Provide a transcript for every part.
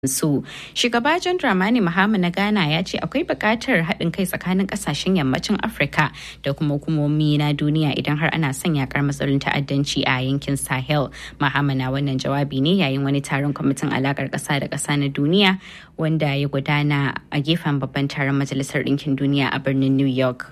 su shugaba john dramani mahama na ghana ya ce akwai buƙatar haɗin kai tsakanin ƙasashen yammacin afirka da kuma hukumomi na duniya idan har ana son yakar matsalolin ta'addanci a yankin sahel mahama na wannan jawabi ne yayin wani taron kwamitin alakar ƙasa da ƙasa na duniya wanda ya gudana a gefen babban taron majalisar ɗinkin duniya a birnin new york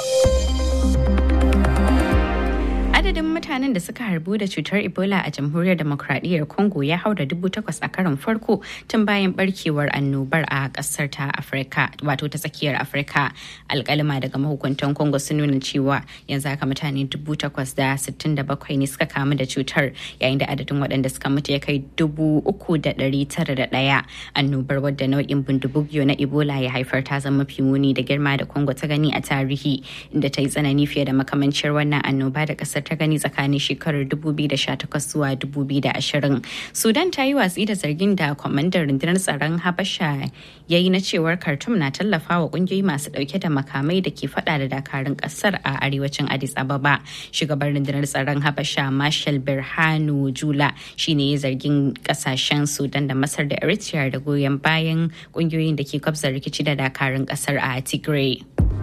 adadin mutanen da suka harbu da cutar ebola a jamhuriyar demokradiyyar congo ya haura dubu takwas a karon farko tun bayan barkewar annobar a kasar ta afirka wato ta tsakiyar afirka alkalima daga mahukuntan congo sun nuna cewa yanzu haka mutane dubu takwas da sittin da bakwai ne suka kamu da cutar yayin da adadin waɗanda suka mutu ya kai dubu uku da ɗari tara da ɗaya annobar wadda nau'in bundubugyo na ebola ya haifar ta zama mafi muni da girma da congo ta gani a tarihi inda ta yi tsanani fiye da makamancin wannan annoba da kasar ta gani tsakanin shekarar 2018 zuwa 2020 sudan ta yi watsi da zargin da kwamandan rundunar tsaron habasha ya yi na cewar khartoum na tallafa wa kungiyoyi masu dauke da makamai da ke fada da dakarun kasar a arewacin addis ababa shugaban rundunar tsaron habasha marshal birhanu jula shine ya zargin kasashen sudan da masar da eritrea da goyon bayan kungiyoyin da ke kwabza rikici da dakarun kasar a tigray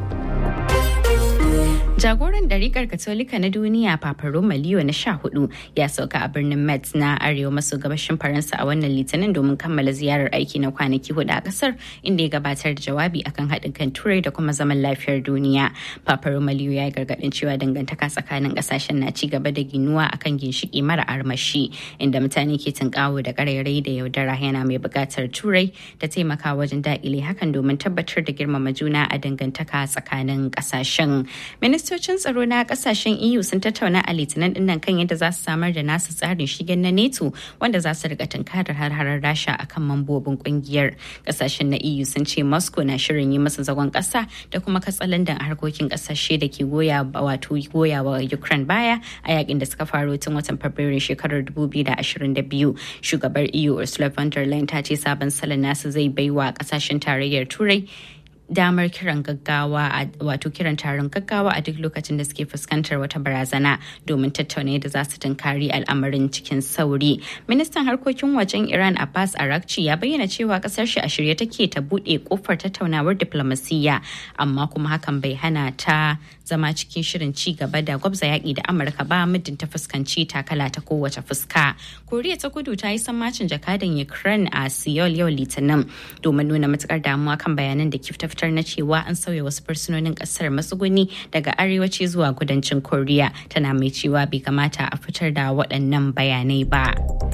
Jagoran ɗarikar Katolika na duniya Papa Roma Leo na sha hudu ya sauka a birnin Metz na arewa maso gabashin Faransa a wannan litinin domin kammala ziyarar aiki na kwanaki hudu a kasar inda ya gabatar da jawabi akan haɗin kan turai da kuma zaman lafiyar duniya. Papa Roma Leo ya yi gargaɗin cewa dangantaka tsakanin ƙasashen na ci gaba da ginuwa akan ginshiki mara armashi inda mutane ke tunkawo da ƙarairayi da yaudara yana mai buƙatar turai da taimaka wajen daƙile hakan domin tabbatar da girmama juna a dangantaka tsakanin ƙasashen. Minista ministocin tsaro na kasashen EU sun tattauna a litinin dinnan kan yadda za su samar da nasu tsarin shigen na NATO wanda za su riga tunkarar har-harar Rasha akan mambobin kungiyar. Kasashen na EU sun ce Moscow na shirin yi masa zagon kasa da kuma katsalandan harkokin kasashe da ke goya wato goya wa Ukraine baya a yakin da suka faro tun watan Fabrairu shekarar 2022. Shugabar EU Ursula von der Leyen ta ce sabon salon nasu zai baiwa kasashen tarayyar Turai damar kiran gaggawa wato kiran taron gaggawa a duk lokacin da suke fuskantar wata barazana domin tattauna yadda za su tunkari al'amarin cikin sauri. Ministan harkokin wajen Iran Abbas Arakci ya bayyana cewa kasar shi a shirye take ta buɗe kofar tattaunawar diplomasiyya amma kuma hakan bai hana ta zama cikin shirin ci gaba da gwabza yaƙi da Amurka ba muddin ta fuskanci takala ta kowace fuska. Koriya ta kudu ta yi sammacin jakadan Ukraine a Seoul yau Litinin domin nuna matukar damuwa kan bayanan da kifta fitar na cewa an sauya wasu fursunonin kasar matsuguni daga arewaci zuwa kudancin koriya tana mai cewa bai kamata a fitar da waɗannan bayanai ba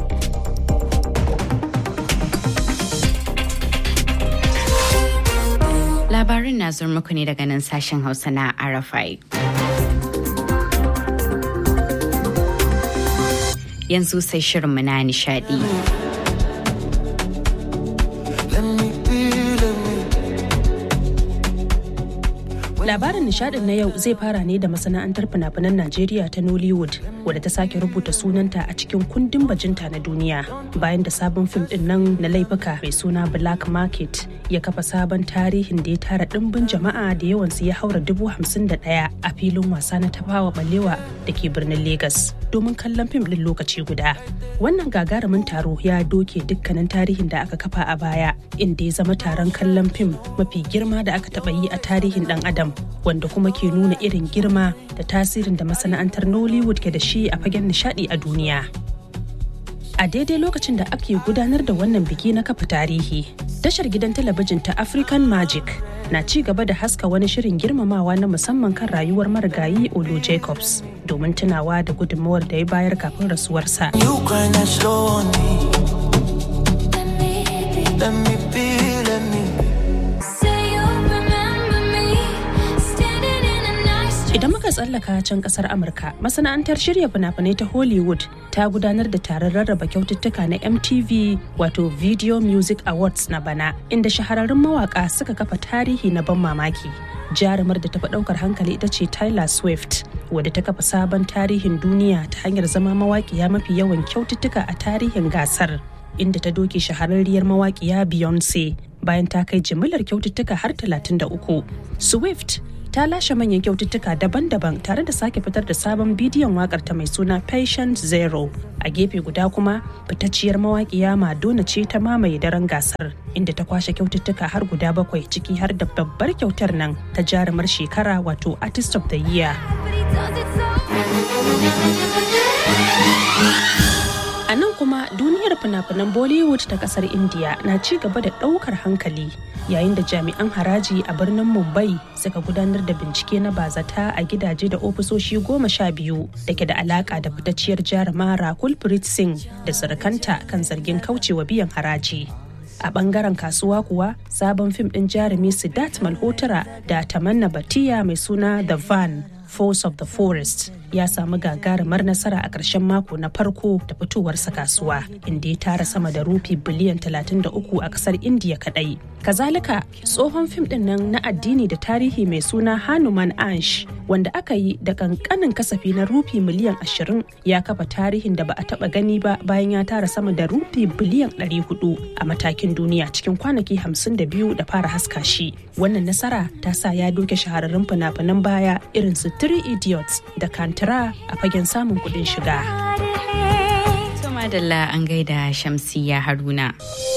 labarin na zuwa muku ne daga nan sashen hausa na arafai yanzu sai shirinmu na nishadi. Labarin nishadin na yau zai fara ne da masana'antar fina-finan Najeriya ta Nollywood wadda ta sake rubuta sunanta a cikin kundin bajinta na duniya bayan da sabon fim din nan na laifuka mai suna Black Market ya kafa sabon tarihin da ya tara dimbin jama'a da yawansu ya haura dubu hamsin da ɗaya a filin wasa na tafawa balewa da ke birnin Legas domin kallon fim din lokaci guda. Wannan gagarumin taro ya doke dukkanin tarihin da aka kafa a baya inda ya zama taron kallon fim mafi girma da aka taɓa yi a tarihin ɗan adam wanda kuma ke nuna irin girma da tasirin da masana'antar Nollywood ke da shi a fagen nishadi a duniya. A daidai lokacin da ake gudanar da wannan biki na kafa tarihi, tashar gidan talabijin ta African Magic na ci gaba da haska wani shirin girmamawa na musamman kan rayuwar marigayi Olu Jacobs domin tunawa da gudunmawar da ya bayar kafin rasuwarsa. Idan muka tsallaka can kasar Amurka, masana'antar shirya fina-finai ta Hollywood ta gudanar da taron rarraba kyaututtuka na MTV wato Video Music Awards na bana, inda shahararrun mawaka suka kafa tarihi na ban mamaki. Jarumar da ta fi ɗaukar hankali ita ce Tyler Swift, wadda ta kafa sabon tarihin duniya ta hanyar zama mawaƙiya mafi yawan kyaututtuka a tarihin gasar. Inda ta doke shahararriyar mawaƙiya Beyonce bayan ta kai jimillar kyaututtuka har 33. Swift ta lashe manyan kyaututtuka daban-daban tare da sake fitar da sabon bidiyon wakar ta mai suna Patient Zero. A gefe guda kuma fitacciyar mawaƙiya Madonna ce ta mamaye daren gasar inda ta kwashe kyaututtuka har guda bakwai ciki har da babbar kyautar nan ta jarumar shekara wato Artist of the Year. A nan kuma duniyar fina-finan Bollywood ta kasar India na ci gaba da ɗaukar hankali yayin da jami'an haraji a birnin Mumbai suka gudanar da bincike na bazata a gidaje da ofisoshi goma sha biyu da ke da alaka da fitacciyar jaruma Rakul Preet Singh da surukanta kan zargin kaucewa biyan haraji. a bangaren kasuwa kuwa sabon fim din jarumi Siddharth Malhotra da Tamanna Batiya mai suna The Van Force of the Forest ya samu gagarumar nasara a ƙarshen mako na farko da fitowarsa kasuwa inda ya tara sama da rufi biliyan 33 a ƙasar indiya kadai kazalika tsohon fim din nan na addini da tarihi mai suna hanuman ansh wanda aka yi da kankanin kasafi na rufi miliyan 20 ya kafa tarihin da ba a taba gani ba bayan ya tara sama da rufi biliyan 400 a matakin duniya cikin kwanaki 52 da fara haska shi wannan nasara ta sa ya doke shahararrun fina-finan baya irin su three idiots da kantara a fagen samun kuɗin shiga. madalla an gaida shamsiya haruna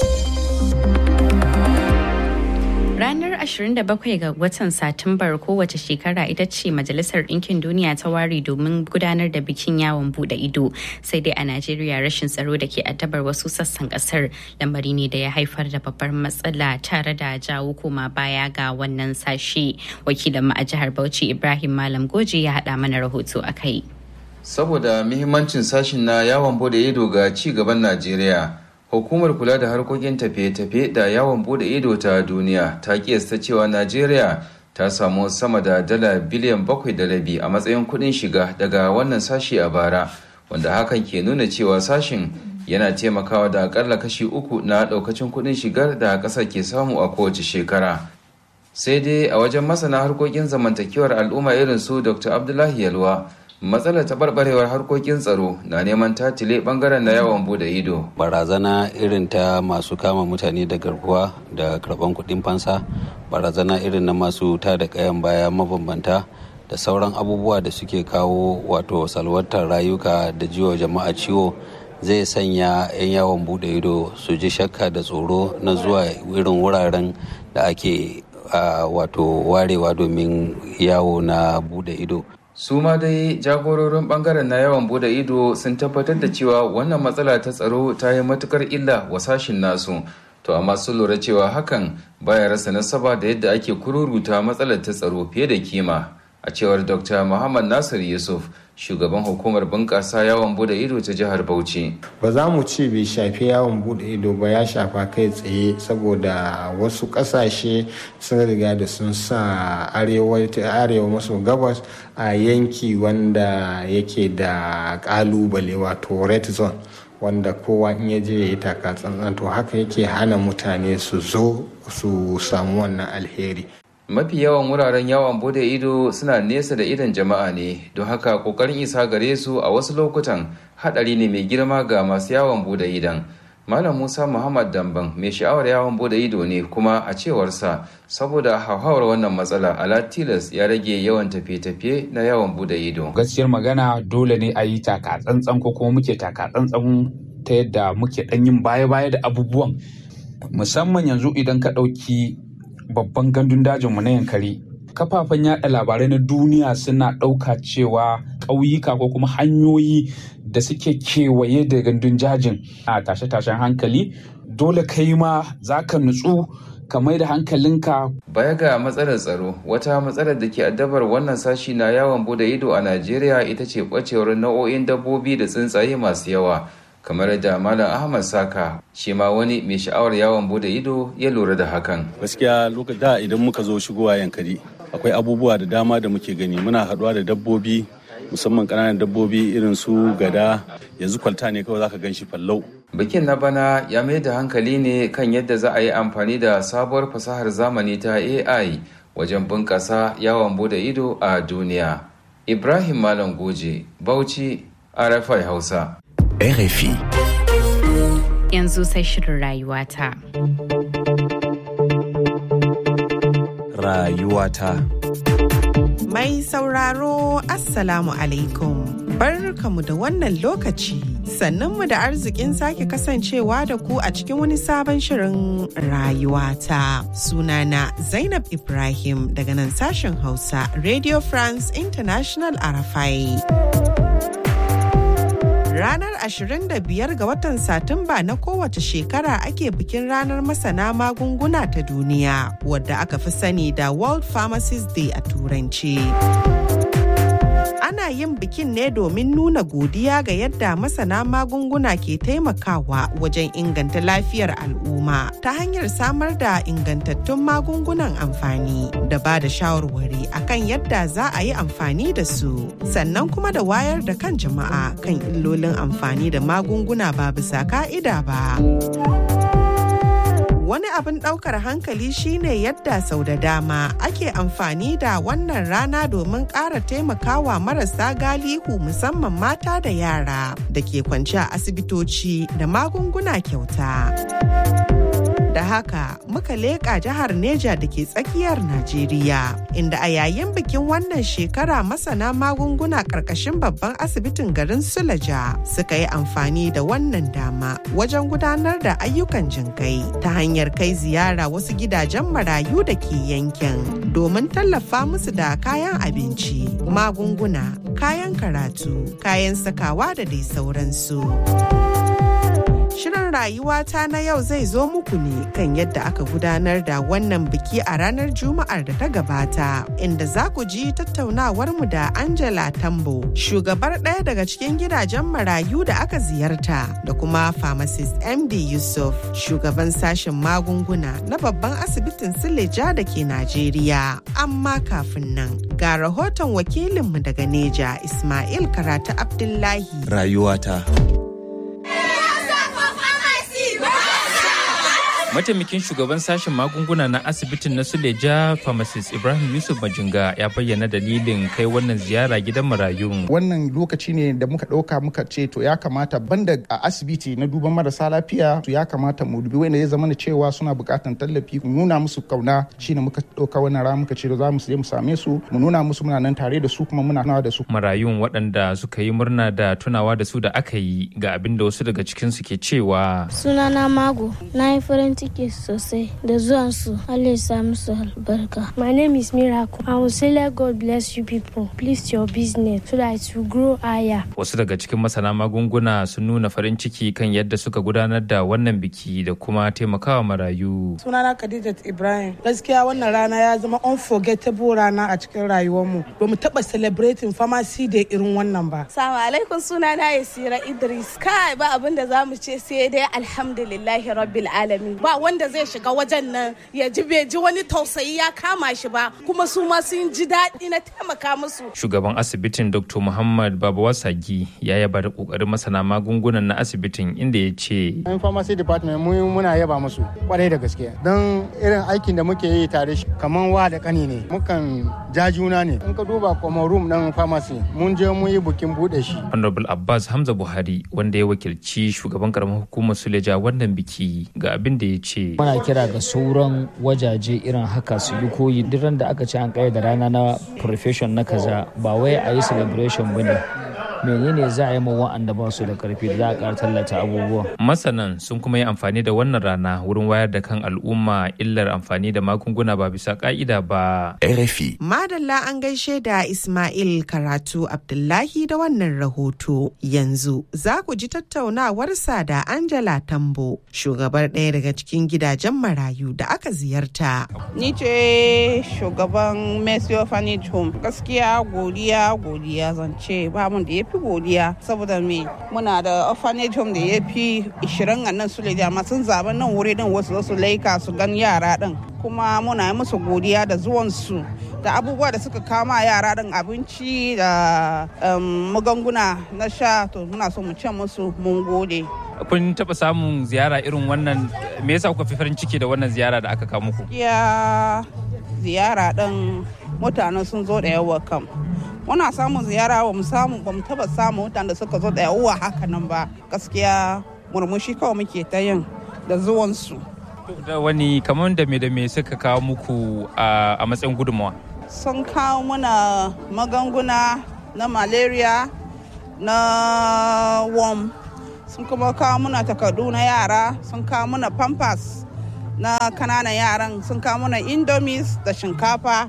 Ranar 27 ga watan Satumbar kowace shekara ita ce Majalisar Ɗinkin Duniya ta ware domin gudanar da bikin yawon bude ido. Sai dai a Najeriya rashin tsaro da ke addabar wasu sassan ƙasar lamari ne da ya haifar da babbar matsala tare da jawo koma baya ga wannan sashe. Wakilin a jihar Bauchi Ibrahim Malam Goje ya haɗa mana rahoto a kai. Saboda muhimmancin sashin na yawon bude ido ga ci gaban Najeriya. hukumar kula da harkokin tafiye-tafiye da yawon bude ido ta duniya ta kiyasta cewa najeriya ta samu sama da dala biliyan bakwai da rabi a matsayin kudin shiga daga wannan sashi a bara wanda hakan ke nuna cewa sashin yana taimakawa da akalla kashi uku na daukacin kudin shigar da ƙasar ke samu a kowace shekara sai dai a wajen masana harkokin zamantakewar al'umma irin su dr abdullahi yalwa matsalar taɓarɓarewar harkokin tsaro na neman tatile ɓangaren na yawon bude ido barazana irin ta masu kama mutane da garkuwa da karɓan kuɗin fansa barazana irin na masu ta da ƙayan baya mabambanta da sauran abubuwa da suke kawo wato salwantar rayuka da jiwa jama'a ciwo zai sanya 'yan yawon bude ido su ji shakka da tsoro na zuwa irin wuraren da ake wato warewa domin yawo na bude ido su ma dai jagororin bangaren na yawan bude ido sun tabbatar da cewa wannan matsala ta tsaro ta yi matukar illa wa sashin nasu to amma sun lura cewa hakan baya rasa nasaba da yadda ake kururuta matsalar ta tsaro fiye da kima a cewar dr muhammad nasir yusuf shugaban hukumar bunƙasa yawon bude ido ta jihar bauchi ba za mu ce bai shafi yawon bude ido ba ya shafa kai tsaye saboda wasu ƙasashe sun riga da sun sa arewa maso gabas a yanki wanda yake da ƙalubale wato red zone wanda kowa in ya je ya yi taka tsantsan to haka yake hana mutane su zo su samu wannan alheri mafi yawan wuraren yawon bude ido suna nesa da idon jama'a ne don haka kokarin isa gare su a wasu lokutan hadari ne mai girma ga masu yawon bude idon malam musa muhammad damban mai sha'awar yawon bude ido ne kuma a cewarsa saboda hauhawar wannan matsala ala tilas ya rage yawan tafiye-tafiye na yawon bude ido gaskiyar magana dole ne a yi taka tsantsan ko kuma muke taka tsantsan ta yadda muke dan yin baya-baya da abubuwan musamman yanzu idan ka ɗauki babban gandun dajinmu na yankari kafafen yada labarai na duniya suna ɗauka cewa ƙauyuka ko kuma hanyoyi da suke kewaye da gandun jajin a tashe-tashen hankali dole kai ma za ka nutsu ka mai da hankalinka baya ga matsalar tsaro wata matsalar da ke addabar wannan sashi na yawon bude ido a najeriya ita ce ɓacewar nau'o'in dabbobi da tsuntsaye masu yawa kamar da malam ahmad saka shi ma wani mai sha'awar yawon bude ido ya lura da hakan gaskiya lokacin da idan muka zo shigowa yankari akwai abubuwa da dama da muke gani muna haɗuwa da dabbobi musamman ƙananan dabbobi irin su gada yanzu kwalta ne kawai zaka gan shi fallau bikin na bana ya mai da hankali ne kan yadda za a yi amfani da sabuwar fasahar zamani ta ai wajen bunƙasa yawon bude ido a duniya ibrahim malam goje bauchi rfi hausa RFI. Yanzu sai shirin rayuwata. Rayuwata. Mai sauraro Assalamu alaikum. Barkamu da wannan lokaci. Sannanmu da arzikin sake kasancewa da ku a cikin wani sabon shirin rayuwata. Sunana Zainab Ibrahim daga nan sashen Hausa Radio France International Arafai. Ranar 25 ga watan Satumba na kowace shekara ake bikin ranar masana magunguna ta duniya wadda aka fi sani da World Pharmacist Day a Turanci. Ana yin bikin ne domin nuna godiya ga yadda masana magunguna ke taimakawa wajen inganta lafiyar al'umma ta hanyar samar da ingantattun magungunan amfani da ba da shawarwari akan yadda za a yi amfani da su sannan kuma da wayar da kan jama'a kan illolin amfani da magunguna ba bisa ka'ida ba. Wani abin ɗaukar hankali shine yadda sau da dama ake amfani da wannan rana domin ƙara taimakawa marasa galihu musamman mata da yara da ke kwance a asibitoci da magunguna kyauta. Da haka muka leƙa jihar Neja da ke tsakiyar Najeriya, inda a yayin bikin wannan shekara masana magunguna ƙarƙashin babban asibitin garin Sulaja suka yi amfani da wannan dama wajen gudanar da ayyukan jinkai ta hanyar kai ziyara wasu gidajen marayu da ke yankin domin tallafa musu da kayan abinci, magunguna, kayan karatu, kayan sakawa da dai sauransu. Shirin rayuwata na yau zai zo muku ne kan yadda aka gudanar da wannan biki a ranar Juma'ar da ta gabata, inda za ku ji tattaunawar mu da Angela Tambo, shugabar ɗaya daga cikin gidajen marayu da aka ziyarta, da kuma pharmacist MD Yusuf, shugaban sashen magunguna na babban asibitin Sileja da ke Najeriya. Amma kafin nan, ga rahoton wakilinmu daga Neja, Ismail Karatu Abdullahi. Rayuwata. mataimakin shugaban sashen magunguna na asibitin na suleja pharmacist ibrahim yusuf majinga ya bayyana dalilin kai wannan ziyara gidan marayun wannan lokaci ne da muka ɗauka muka ce to ya kamata banda a asibiti na duban marasa lafiya to ya kamata mu dubi wanda ya zama da cewa suna buƙatar tallafi mu nuna musu kauna shine muka ɗauka wannan rana muka ce za mu je mu same su mu nuna musu muna nan tare da su kuma muna tunawa da su marayun waɗanda suka yi murna da tunawa da su da aka yi ga abin da wasu daga cikin su ke cewa sunana mago na yi farin ciki sosai da zuwan su Allah ya sa musu albarka. My name is Miracle. I will say let God bless you people. Please your business so that it will grow higher. Wasu daga cikin masana magunguna sun nuna farin ciki kan yadda suka gudanar da wannan biki da kuma taimakawa marayu. Sunana Khadijat Ibrahim. Gaskiya wannan rana ya zama unforgettable rana a cikin rayuwarmu. Ba mu taɓa celebrating pharmacy da irin wannan ba. Salamu alaikum sunana Yasira Idris. Kai ba abin da za mu ce sai dai alhamdulillahi rabbil alamin. Ba wanda zai shiga wajen nan ya ji bai ji wani tausayi ya kama shi ba kuma su ma sun ji daɗi na taimaka musu. Shugaban asibitin Dr. Muhammad Babawa Sagi ya yaba da kokarin masana magungunan na asibitin inda ya ce. Yan pharmacy department mu muna yaba musu kwarai da gaske don irin aikin da muke yi tare shi kaman wa da kani ne mukan ja juna ne in ka duba kuma room ɗin pharmacy mun je mun yi bukin buɗe shi. Honorable Abbas Hamza Buhari wanda ya wakilci shugaban karamar hukumar Suleja wannan biki ga abin da ya ce. muna kira ga sauran wajaje irin haka su yi koyi duk da aka ce an da rana na profession na kaza ba wai a yi celebration ba ne menene za a yi ma wa'anda ba su da karfi da za a ƙara tallata abubuwa. Masanan sun kuma yi amfani da wannan rana wurin wayar da kan al'umma illar amfani da magunguna ba bisa ka'ida ba. RFI. Madalla an gaishe da Ismail Karatu Abdullahi da wannan rahoto. Yanzu za ku ji tattaunawarsa da Angela Tambo, shugabar ɗaya daga cikin gidajen marayu da aka ziyarta. Ni ce shugaban Mercy Orphanage Home. Gaskiya godiya godiya zance ba mun da ya fi godiya saboda me muna da orphanage home da ya fi 20 a nan su amma sun zaɓi nan wuri din wasu su laika su gan yara din kuma muna yi musu godiya da zuwansu da abubuwa da suka kama yara din abinci da magunguna na sha to muna so mu ce musu mun gode kun taɓa samun ziyara irin wannan me yasa kuka fi farin ciki da wannan ziyara da aka kawo muku ya ziyara din mutane sun zo da yawa kam muna samun ziyara ba mu samu ba mu taba samu mutane da suka zo da yawa haka nan ba gaskiya murmushi kawai muke ta yin da zuwansu da wani kamar da me da me suka kawo muku a matsayin gudunmawa sun kawo muna magunguna na malaria na worm sun kuma kawo muna takardu na yara sun kawo muna pampers na kananan yaran sun kawo muna indomies da shinkafa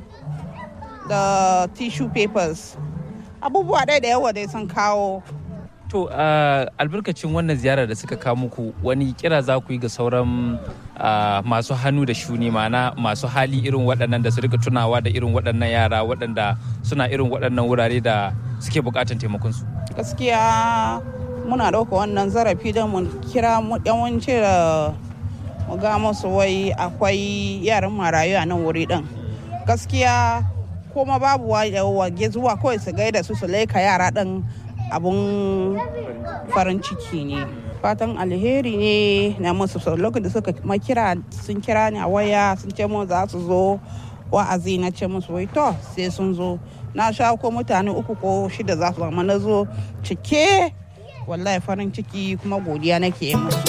da tissue papers abubuwa ɗaya da yawa dai sun kawo To uh, albarkacin wannan ziyarar da suka kawo muku wani kira za ku yi ga sauran uh, masu hannu da shuni mana masu hali irin waɗannan da su rika tunawa da irin waɗannan yara waɗanda suna irin waɗannan wurare da suke buƙatar taimakonsu. gaskiya muna ɗauka wannan zarafi don mu kira yawanci da mu ga musu wai akwai yaran marayu a nan wuri ɗin gaskiya kuma babu wage zuwa kawai su gaida su su laika yara ɗin abun farin ciki ne fatan alheri ne na musu lokacin da suka makira sun kira ni a waya sun ce mun za su zo wa'azi na ce musu wai to sai sun zo na sha ko mutane uku ko shida za su zama na zo cike wallahi farin ciki kuma godiya nake yi musu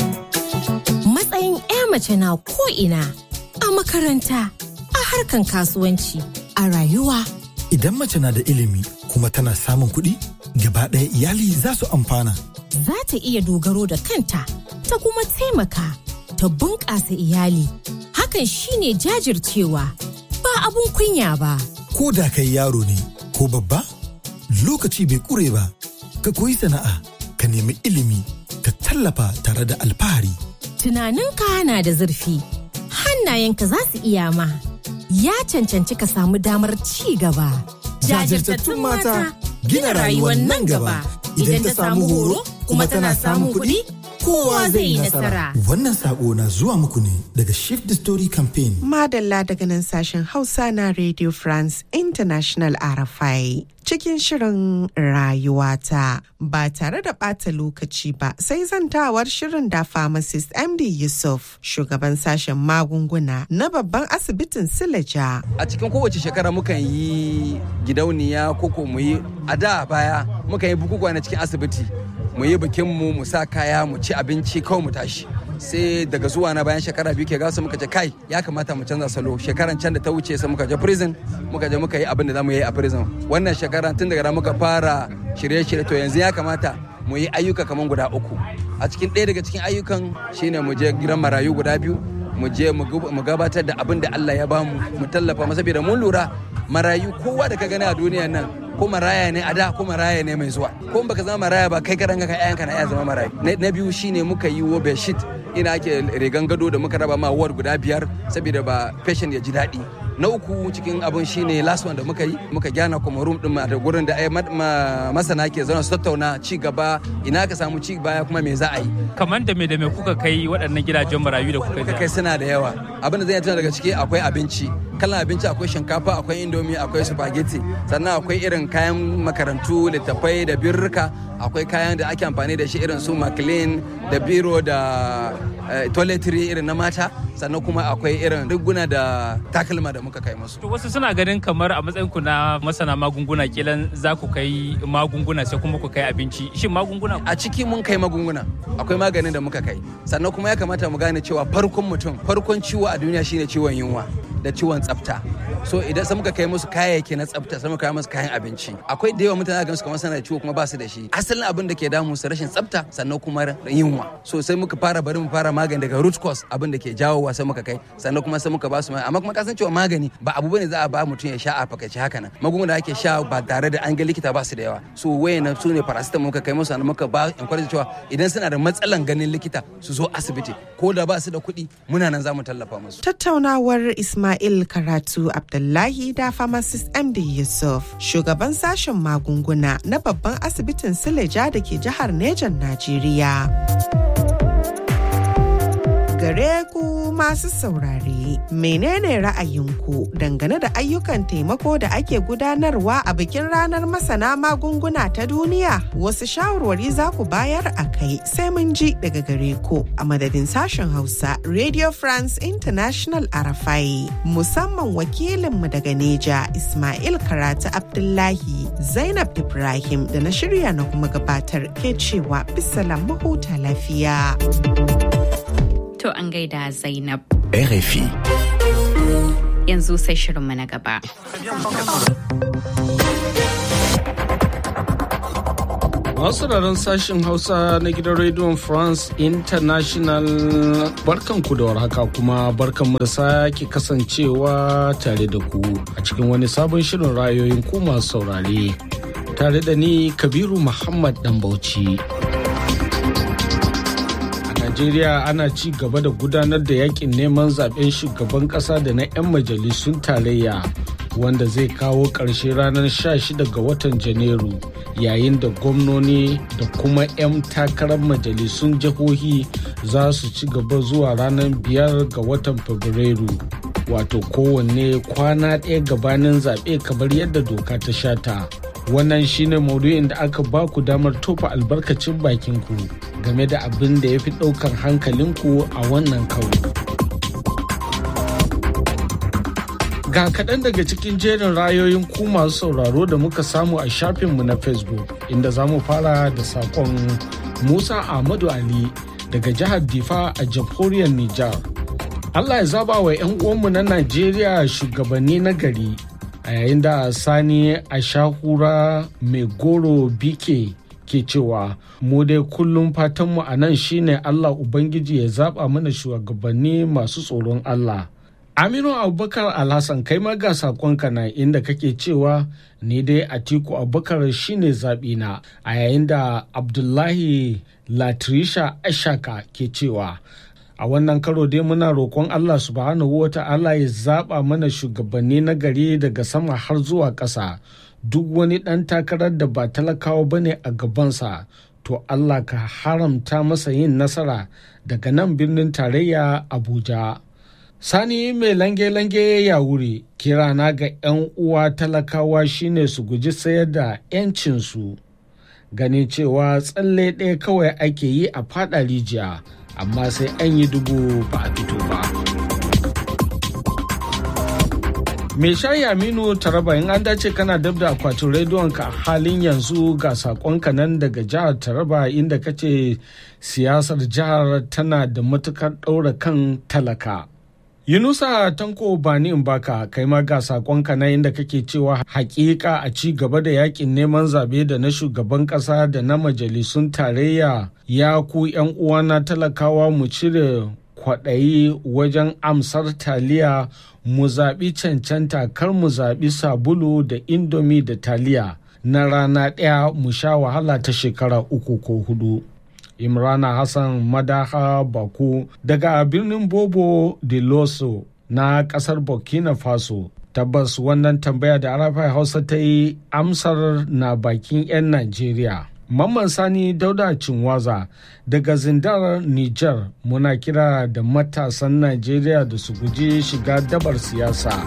matsayin 'ya mace na ko'ina a makaranta a harkan kasuwanci a rayuwa idan mace na da ilimi kuma tana samun kuɗi gaba ɗaya iyali za su amfana za ta iya dogaro da kanta ta kuma taimaka ta bunƙasa iyali hakan shine jajircewa ba abun kunya ba ko da kai yaro ne ko babba lokaci bai ƙure ba ka koyi sana'a ka nemi ilimi ka tallafa tare da alfahari tunaninka na da zurfi hannayenka za su iya ma ya cancanci ka samu damar ci gaba jajirtattun mata gina rayuwar nan gaba idan ta samu horo kuma tana samun kuɗi kowa zai yi nasara. Wannan sako na zuwa muku ne daga Shift the Story Campaign. Madalla daga nan sashen Hausa na Radio France International RFI. Cikin shirin rayuwata ba tare da ɓata lokaci ba sai zantawar shirin da pharmacist MD Yusuf shugaban sashen magunguna na babban asibitin Silaja. A cikin kowace shekara mukan yi gidauniya koko mu yi a da baya mukan yi bukukuwa na cikin asibiti mu yi bikin mu mu sa kaya mu ci abinci kawai mu tashi sai daga zuwa na bayan shekara biyu ke gasa muka ce kai ya kamata mu canza salo shekaran can da ta wuce sai muka je prison muka je muka yi abin da zamu yi a prison wannan shekara tun daga muka fara shirye-shirye to yanzu ya kamata mu yi ayyuka kamar guda uku a cikin ɗaya daga cikin ayyukan shine mu je gidan marayu guda biyu mu je mu gabatar da abin da Allah ya bamu mu tallafa masa saboda mun lura marayu kowa da ka gani a duniyan nan ko maraya ne a da ko maraya ne mai zuwa ko baka zama maraya ba kai karan ka ƴaƴanka na iya zama marayu na biyu shine muka yi wo bedsheet ina ake rigan gado da muka raba ma ward guda biyar saboda ba patient ya ji daɗi na uku cikin abun shine last one da muka yi muka gyana kuma room din da gurin da masana ke zauna su tattauna ci gaba ina ka samu ci baya kuma me za a yi kamar da me da me kuka kai waɗannan gidajen marayu da kuka kai suna da yawa abin da zai tuna daga ciki akwai abinci kalan abinci akwai shinkafa akwai indomi akwai spaghetti sannan akwai irin kayan makarantu littattafai da birrika akwai kayan da ake amfani da shi irin su maclean da biro da toiletry irin na mata sannan kuma akwai irin riguna da takalma da muka kai musu. To wasu suna ganin kamar a matsayin ku na masana magunguna kilan za ku kai magunguna sai kuma ku kai abinci. Shin magunguna? A ciki mun kai magunguna. Akwai maganin da muka kai. Sannan kuma ya kamata mu gane cewa farkon mutum farkon ciwo a duniya shine ciwon yunwa da ciwon tsafta. So idan sai muka kai musu kayayyaki na tsafta sai muka kai musu kayan abinci. Akwai da yawa mutane ga su kamar suna da ciwo kuma ba su da shi. Asalin abin da ke damu su rashin tsafta sannan kuma yunwa. So sai muka fara bari mu fara magani daga root cause abin da ke jawo sai muka kai sannan kuma sai muka ba su amma kuma kasan cewa magani ba abu bane za a ba mutum ya sha a fakaice haka nan magunguna da ake sha ba tare da an ga likita ba su da yawa so wayan su ne paracetamol muka kai musu sannan muka ba encourage cewa idan suna da matsalan ganin likita su zo asibiti ko da ba su da kuɗi muna nan za mu tallafa musu tattaunawar Ismail Karatu Abdullahi da pharmacist MD Yusuf shugaban sashen magunguna na babban asibitin Sileja da ke jihar Nejan Najeriya. gare ku masu saurare menene ra'ayinku dangane da ayyukan taimako da ake gudanarwa a bikin ranar masana magunguna ta duniya wasu shawarwari za ku bayar a kai sai mun ji daga gare ku a madadin sashen hausa radio france international arafai musamman wakilinmu daga neja ismail karatu abdullahi zainab ibrahim da na shirya na kuma gabatar ke cewa bisalam mahuta lafiya. To an gaida Zainab. RFI. yanzu sai shirinmu na gaba. Masu sashen Hausa na gidan rediyon France International barkanku da warhaka kuma barkanmu da sake kasancewa tare da ku a cikin wani sabon shirin rayoyin ku masu saurare tare da ni Kabiru Muhammad Dan Bauchi. A Najeriya ana ci gaba da gudanar da yakin neman zaben shugaban kasa da na 'yan majalisun tarayya wanda zai kawo ƙarshe ranar 16 ga watan Janairu. yayin da gwamnoni da kuma 'yan takarar majalisun jihohi za su ci gaba zuwa ranar biyar ga watan fabrairu wato kowanne kwana ɗaya gabanin zaɓe kamar yadda doka ta shata wannan shine maudu'in da aka ba ku damar tofa albarkacin bakinku game da abin da ya fi ɗaukar hankalinku a wannan karo. Ga kaɗan daga cikin jerin rayoyin ku masu sauraro da muka samu a shafinmu na Facebook inda za mu fara da saƙon Musa Ahmadu Ali daga jihar Difa a jamhuriyar Nijar. Allah ya zaba wa 'yan uwanmu na Najeriya shugabanni na gari a yayin da Sani Ashahura mai goro bike ke cewa mu dai kullum fatanmu a nan shine Allah Ubangiji ya zaba mana shugabanni masu tsoron Allah. Aminu Abubakar Alhassan kai ma ga sakonka na inda kake cewa ni dai Atiku Abubakar shine zaɓina a yayin da Abdullahi Latrisha Ashaka ke cewa a wannan karo dai muna roƙon Allah subhanahu wa ta'ala ya zaɓa mana shugabanni na gari daga sama har zuwa ƙasa duk wani ɗan takarar da ba talakawa bane a gabansa to Allah ka haramta masa yin nasara daga nan birnin tarayya Abuja. Sani mai lange-lange ya wuri kirana ga 'yan uwa talakawa shine su guji sayar da 'yancinsu ganin cewa tsalle ɗaya kawai ake yi a fada rijiya amma sai an yi dubu ba a fito ba. Mai shayi Aminu Taraba in an dace kana dab da akwatin rediyon ka halin yanzu ga sakonka nan daga jihar Taraba inda kace siyasar jihar tana da matukar ɗaura kan talaka. Yunusa Tanko Bani Mbaka kai ma ga sakonka na inda kake cewa hakika a ci gaba da yakin neman zabe da na shugaban kasa da na majalisun tarayya ya ku yan uwana talakawa mu cire kwaɗayi wajen amsar taliya mu zaɓi cancanta kar mu zaɓi sabulu da indomi da taliya na rana ɗaya mu sha wahala ta shekara uku ko hudu. imrana hassan madaha baku daga birnin bobo de loso na kasar burkina faso tabbas wannan tambaya da arafai hausa ta yi amsar na bakin 'yan najeriya mamman sani dauda cinwaza daga zindar niger muna kira da matasan najeriya da su guji shiga dabar siyasa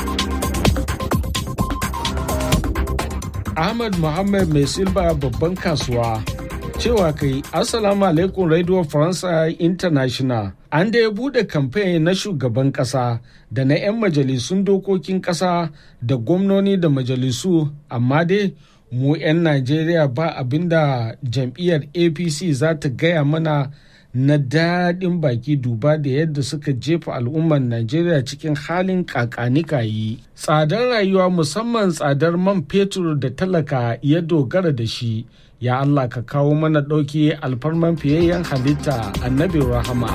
ahmad muhammad mai silba babban kasuwa cewa kai assalamu alaikum radio faransa international an da ya bude kamfe na shugaban kasa da na 'yan majalisun dokokin kasa da gwamnoni da majalisu amma dai mu 'yan najeriya ba abinda jam'iyyar apc za ta gaya mana na daɗin baki duba da yadda suka jefa al'ummar najeriya cikin halin kakanikayi tsadar rayuwa musamman tsadar man fetur da talaka ya dogara da shi ya Allah ka kawo mana ɗauki alfarman fiyayyen halitta annabi rahama.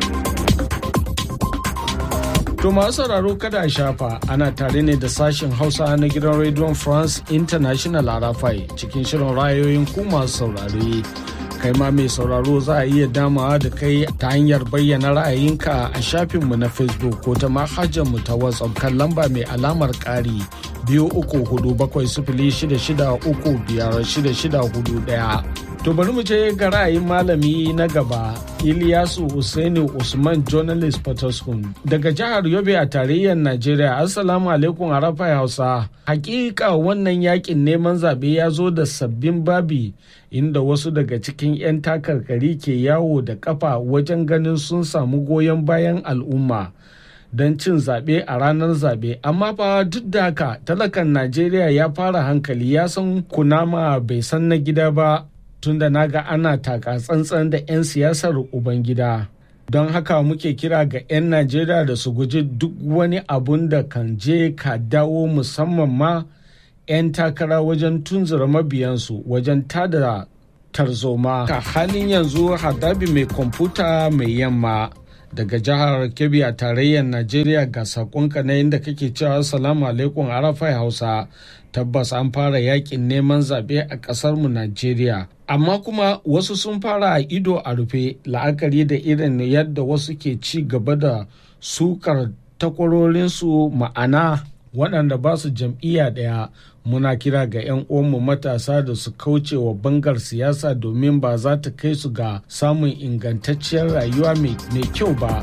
To masu sauraro kada a shafa ana tare ne da sashen Hausa na gidan Radio France International Arafai cikin shirin rayoyin ku masu saurare. Kai ma mai sauraro za a iya damawa da kai ta hanyar bayyana ra'ayinka a shafinmu na Facebook ko ta mu ta WhatsApp kan lamba mai alamar ƙari biyu uku hudu bakwai sifili shida shida uku biyar shida shida hudu ɗaya. To bari mu je ga ra'ayin malami na gaba Iliyasu Usaini Usman Journalist Potoskum daga jihar Yobe a tarayyar Najeriya. Assalamu alaikum Arafai Hausa. Hakika wannan yakin neman zaɓe ya zo da sabbin babi inda wasu daga cikin 'yan takarkari ke yawo da kafa wajen ganin sun samu goyon bayan al'umma. don cin zaɓe a ranar zaɓe amma fa duk da haka talakan najeriya ya fara hankali ya san kunama bai san na gida ba tunda na ga ana taka tsantsan da 'yan siyasar ubangida don haka muke kira ga 'yan najeriya da su guji duk wani abun da kan je ka dawo musamman ma 'yan takara wajen tunzura mabiyansu wajen tada tarzoma ka halin yanzu hadabi mai kwamfuta mai yamma daga jihar kebbi a tarayyar najeriya ga sakonka na inda kake cewa salamu alaikum arafai hausa tabbas an fara yakin neman zaɓe a ƙasarmu najeriya amma kuma wasu sun fara a ido a rufe la'akari da irin yadda wasu ke ci gaba da sukar takwarorinsu ma'ana waɗanda ba su jam'iyya ɗaya muna kira ga 'yan uwanmu matasa da su kauce wa bangar siyasa domin ba za ta kai su ga samun ingantacciyar rayuwa mai kyau ba.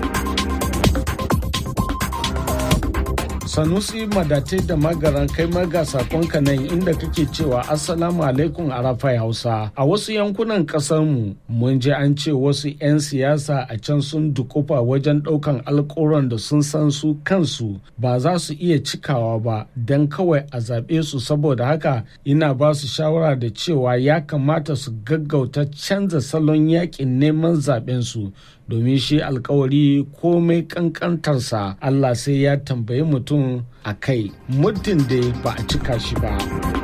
sanusi madatai da magaran kai maga sakonka nan inda kake cewa assalamu alaikum arafai hausa a wasu yankunan mu mun ji an ce wasu 'yan siyasa a can sun dukufa wajen daukan alkawuran da sun san su kansu ba za su iya cikawa ba don kawai a zaɓe su saboda haka ina ba su shawara da cewa ya kamata su gaggauta canza salon yakin neman zaɓen su domin shi alkawari komai kankantarsa Allah sai ya tambayi mutum a kai muddin da ba a cika shi ba.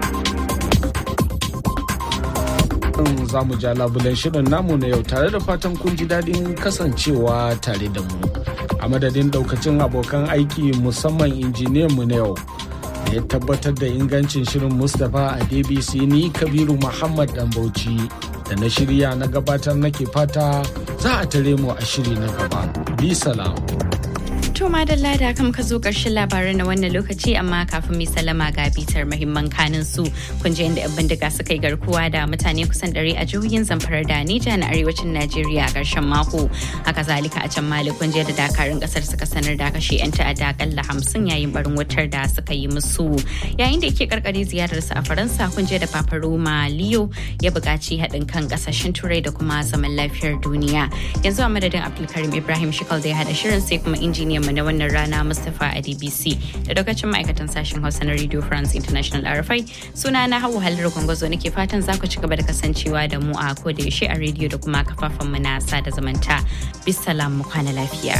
za mu ja labulen shirin namu na yau tare da fatan kun ji daɗin kasancewa tare da mu a madadin ɗaukacin abokan aiki musamman injiniyan mu na yau da ya tabbatar da ingancin shirin mustapha a dbc ni kabiru muhammad dan bauchi da na shirya na gabatar nake fata za a tare mu a shiri na gaba. Bi salam. To madalla da kam ka zo ƙarshen labaran na wannan lokaci amma kafin mai salama ga bitar mahimman kanin su kun je inda 'yan bindiga suka yi garkuwa da mutane kusan ɗari a jihohin zamfara da Nija na arewacin Najeriya a ƙarshen mako. Haka zalika a can Mali kun je da dakarun ƙasar suka sanar da kashe 'yan ta'adda akalla hamsin yayin barin wutar da suka yi musu. Yayin da yake karkare ziyararsa a Faransa kun je da Papa Roma Leo ya buƙaci haɗin kan ƙasashen Turai da kuma zaman lafiyar duniya. Yanzu a madadin Abdulkarim Ibrahim Shikal da ya haɗa shirin sai kuma injiniyan mu na wannan rana Mustapha a DBC da daukacin ma'aikatan sashen Hausa na Radio France International RFI suna na Hauwa Haliru Gwangwazo nake fatan za ku ci gaba da kasancewa da mu a koda yaushe a rediyo da kuma kafafen mu na sada zamanta. Bisalam mu kwana lafiya.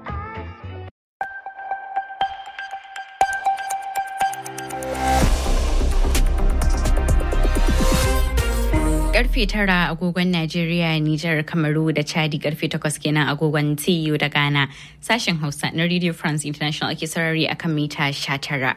karfe tara agogon Najeriya, Nijar, Kamaru da Chadi karfe takwas kenan agogon TU da Ghana. Sashen Hausa na Radio France International ake sarari akan mita 19.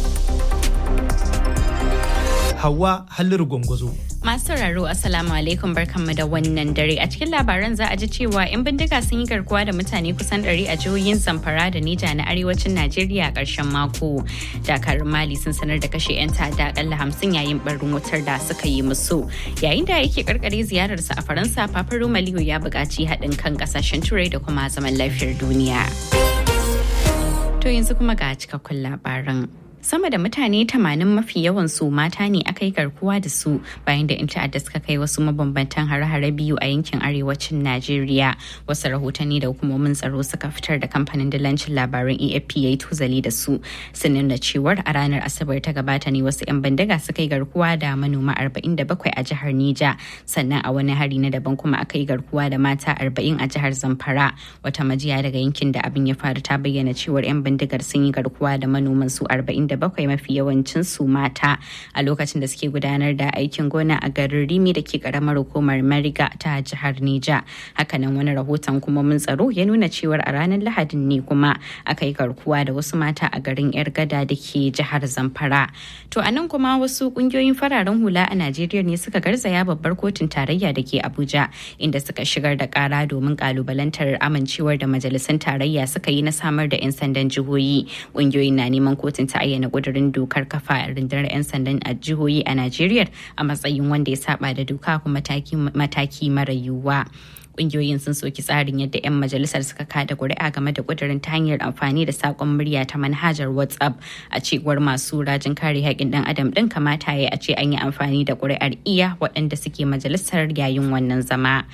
Hawa Halliru Gwangwazo. Masu sauraro Assalamu alaikum barkanmu da wannan dare a cikin labaran za a ji cewa 'yan bindiga sun yi garkuwa da mutane kusan 100 a jihohin Zamfara da Nija na arewacin Najeriya a ƙarshen mako. Dakarun Mali sun sanar da kashe 'yan ta'adda akalla hamsin yayin barin wutar da suka yi musu. Yayin da yake karkare ziyararsa a Faransa, Papa Roma Leo ya buƙaci haɗin kan ƙasashen Turai da kuma zaman lafiyar duniya. To yanzu kuma ga cikakkun labaran. sama da mutane 80 mafi yawan su mata ne aka yi garkuwa da su bayan da 'yan ta'adda suka kai wasu mabambantan hare-hare biyu a yankin arewacin najeriya wasu rahotanni da hukumomin tsaro suka fitar da kamfanin dillancin labaran afp ya yi tuzali da su sun nuna cewar a ranar asabar ta gabata ne wasu 'yan bindiga suka yi garkuwa da manoma 47 a jihar nija sannan a wani hari na daban kuma aka yi garkuwa da mata 40 a jihar zamfara wata majiya daga yankin da abin ya faru ta bayyana cewar 'yan bindigar sun yi garkuwa da manoman su 40 bakwai mafi yawancin su mata a lokacin da suke gudanar da aikin gona a garin rimi da ke karamar hukumar mariga ta jihar nija hakanan wani rahoton kuma mun tsaro ya nuna cewar a ranar lahadin ne kuma aka yi garkuwa da wasu mata a garin yar gada da ke jihar zamfara to a nan kuma wasu kungiyoyin fararen hula a najeriya ne suka garzaya babbar kotun tarayya da ke abuja inda suka shigar da kara domin kalubalantar amincewar da majalisun tarayya suka yi na samar da 'yan sandan jihohi kungiyoyin na neman kotun ta ayyana na kudurin dokar kafa rundunar 'yan sandan a jihohi a Najeriya a matsayin wanda ya saba da doka kuma mataki mara yiwuwa. kungiyoyin sun soki tsarin yadda 'yan majalisar suka kada kuri'a game da kudirin ta hanyar amfani da sakon murya ta manhajar whatsapp a cewar masu rajin kare haƙƙin ɗan adam ɗin kamata ya a ce an yi amfani da kuri'ar iya waɗanda suke majalisar yayin wannan zama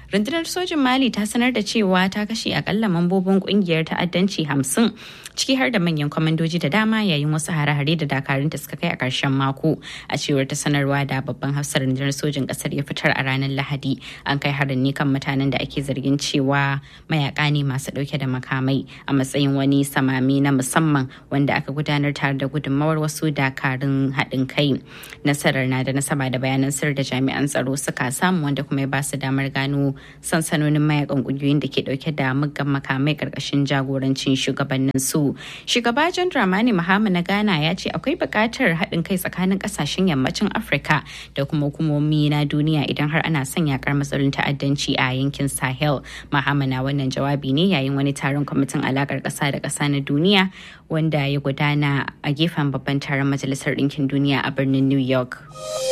rundunar sojin mali ta sanar da cewa ta kashe akalla mambobin kungiyar ta'addanci hamsin ciki har da manyan kwamandoji da dama yayin wasu hare-hare da dakarun da suka kai a ƙarshen mako a cewar ta sanarwa da babban hafsar rundunar sojin ƙasar ya fitar a ranar lahadi an kai harin ne kan mutanen da ake zargin cewa mayaka ne masu ɗauke da makamai a matsayin wani samami na musamman wanda aka gudanar tare da gudunmawar wasu dakarun haɗin kai nasarar na da nasaba da bayanan sir da jami'an tsaro suka samu wanda kuma ya ba su damar gano sansanonin mayakan ƙungiyoyin da ke ɗauke da muggan makamai ƙarƙashin jagorancin shugabannin su shugaba john dramani mahama na ghana ya ce akwai buƙatar haɗin kai tsakanin ƙasashen yammacin afirka da kuma hukumomi na duniya idan har ana son yakar matsalolin ta'addanci a yankin sahel mahama na wannan jawabi ne yayin wani taron kwamitin alakar ƙasa da ƙasa na duniya wanda ya gudana a gefen babban taron majalisar ɗinkin duniya a birnin new york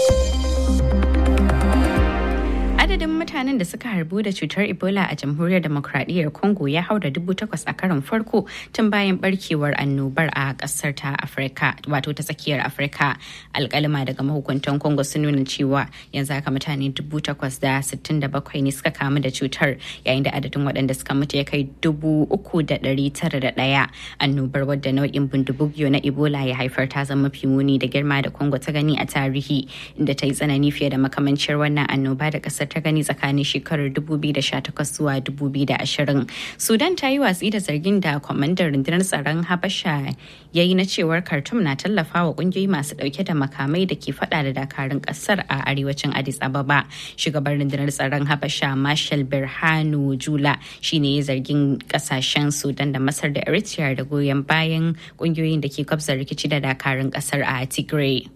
adadin mutanen da suka harbu da cutar ebola a jamhuriyar demokradiyyar congo ya haura dubu takwas a karon farko tun bayan barkewar annobar a kasar ta afirka wato ta tsakiyar afirka alkalima daga mahukuntan congo sun nuna cewa yanzu haka mutane dubu takwas da sittin da bakwai ne suka kamu da cutar yayin da adadin waɗanda suka mutu ya kai dubu uku da ɗari tara da ɗaya annobar wadda nau'in bindibugiyo na ebola ya haifar ta zama mafi muni da girma da congo ta gani a tarihi inda ta yi tsanani fiye da makamancin wannan annoba da kasar ta gani tsakanin shekarar 2018 zuwa 2020 sudan ta yi watsi da zargin da kwamandan rundunar tsaron habasha ya yi na cewar khartoum na tallafa wa kungiyoyi masu dauke da makamai da ke fada da dakarun kasar a arewacin addis ababa shugaban rundunar tsaron habasha marshal birhanu jula shine ya zargin kasashen sudan da masar da eritrea da goyon bayan kungiyoyin da ke kwabza rikici da dakarun kasar a tigray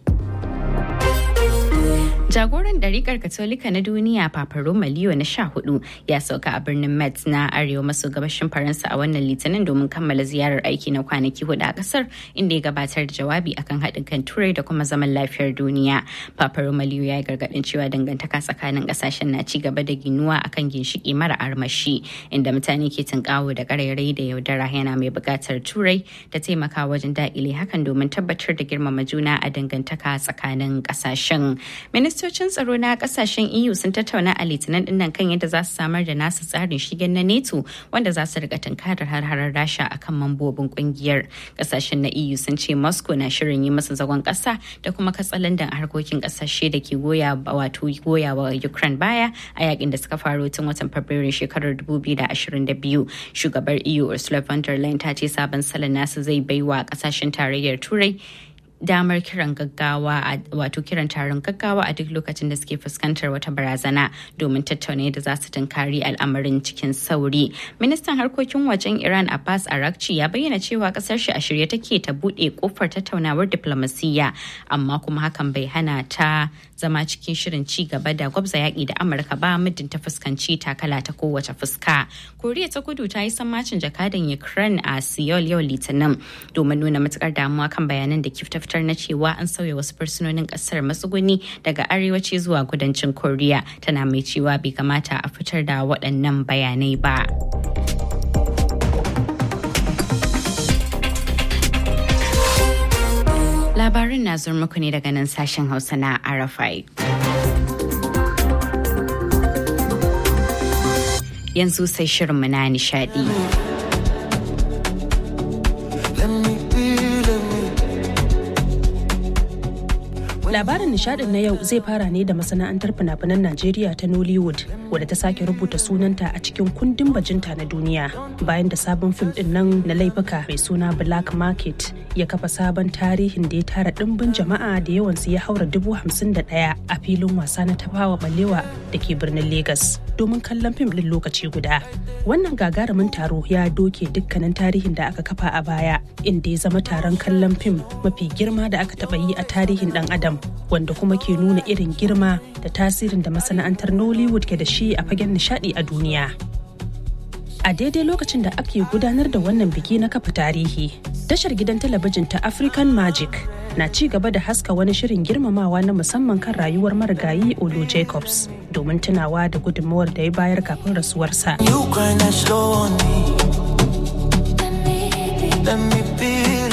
Jagoran ɗarikar Katolika na duniya Papa Roma Leo na sha hudu ya sauka a birnin Metz na arewa maso gabashin Faransa a wannan litinin domin kammala ziyarar aiki na kwanaki hudu a kasar inda ya gabatar da jawabi akan haɗin kan turai da kuma zaman lafiyar duniya. Papa Roma Leo ya yi gargaɗin cewa dangantaka tsakanin ƙasashen na ci gaba da ginuwa akan ginshiki mara armashi inda mutane ke tunkawo da ƙarairayi da yaudara yana mai buƙatar turai ta taimaka wajen daƙile hakan domin tabbatar da girmama juna a dangantaka tsakanin ƙasashen. Minista ministocin tsaro na kasashen eu sun tattauna a litinin dinnan kan yadda za su samar da nasu tsarin shigen na neto wanda za su rika tunkarar har-harar rasha akan mambobin kungiyar kasashen na eu sun ce moscow na shirin yi masa zagon kasa da kuma katsalandan harkokin kasashe da ke goya wato goya wa ukraine baya a yakin da suka faro tun watan fabrairu shekarar 2022 shugabar eu ursula von der leyen ta ce sabon salon nasu zai baiwa kasashen tarayyar turai damar kiran gaggawa wato kiran taron gaggawa a duk lokacin da suke fuskantar wata barazana domin tattauna yadda za su tunkari al'amarin cikin sauri ministan harkokin wajen iran abbas arakci ya bayyana cewa kasar shi a shirye take ta bude kofar tattaunawar diplomasiyya amma kuma hakan bai hana ta zama cikin shirin ci gaba da gwabza yaƙi da amurka ba muddin ta fuskanci takala ta kowace fuska koriya ta kudu ta yi sammacin jakadan ukraine a seoul yau litinin domin nuna matukar damuwa kan bayanan da kif ta fitar na cewa an sauya wasu fursunonin kasar matsuguni daga arewaci zuwa kudancin koriya tana mai cewa bai kamata a fitar da waɗannan bayanai ba. Labarin na zuwa muku ne daga nan sashen Hausa na Arafai. Yanzu sai shirinmu na nishadi. Labarin nishadin na yau zai fara ne da masana'antar fina-finan Najeriya ta Nollywood wadda ta sake rubuta sunanta a cikin kundin bajinta na duniya bayan da sabon fim din nan na laifuka mai suna Black Market ya kafa sabon tarihin da ya tara dimbin jama'a da yawansu ya haura dubu hamsin da ɗaya a filin wasa na tafawa balewa da ke birnin Legas domin kallon fim din lokaci guda. Wannan gagarumin taro ya doke dukkanin tarihin da aka kafa a baya inda ya zama taron kallon fim mafi girma da aka taɓa yi a tarihin ɗan adam wanda kuma ke nuna irin girma da tasirin da masana'antar Nollywood ke da shi a fagen nishadi a duniya. A daidai lokacin da ake gudanar da wannan biki na kafa tarihi, tashar gidan talabijin ta African Magic na ci gaba da haska wani shirin girmamawa na musamman kan rayuwar marigayi Olu Jacobs domin tunawa da gudunmawar da ya bayar kafin rasuwarsa.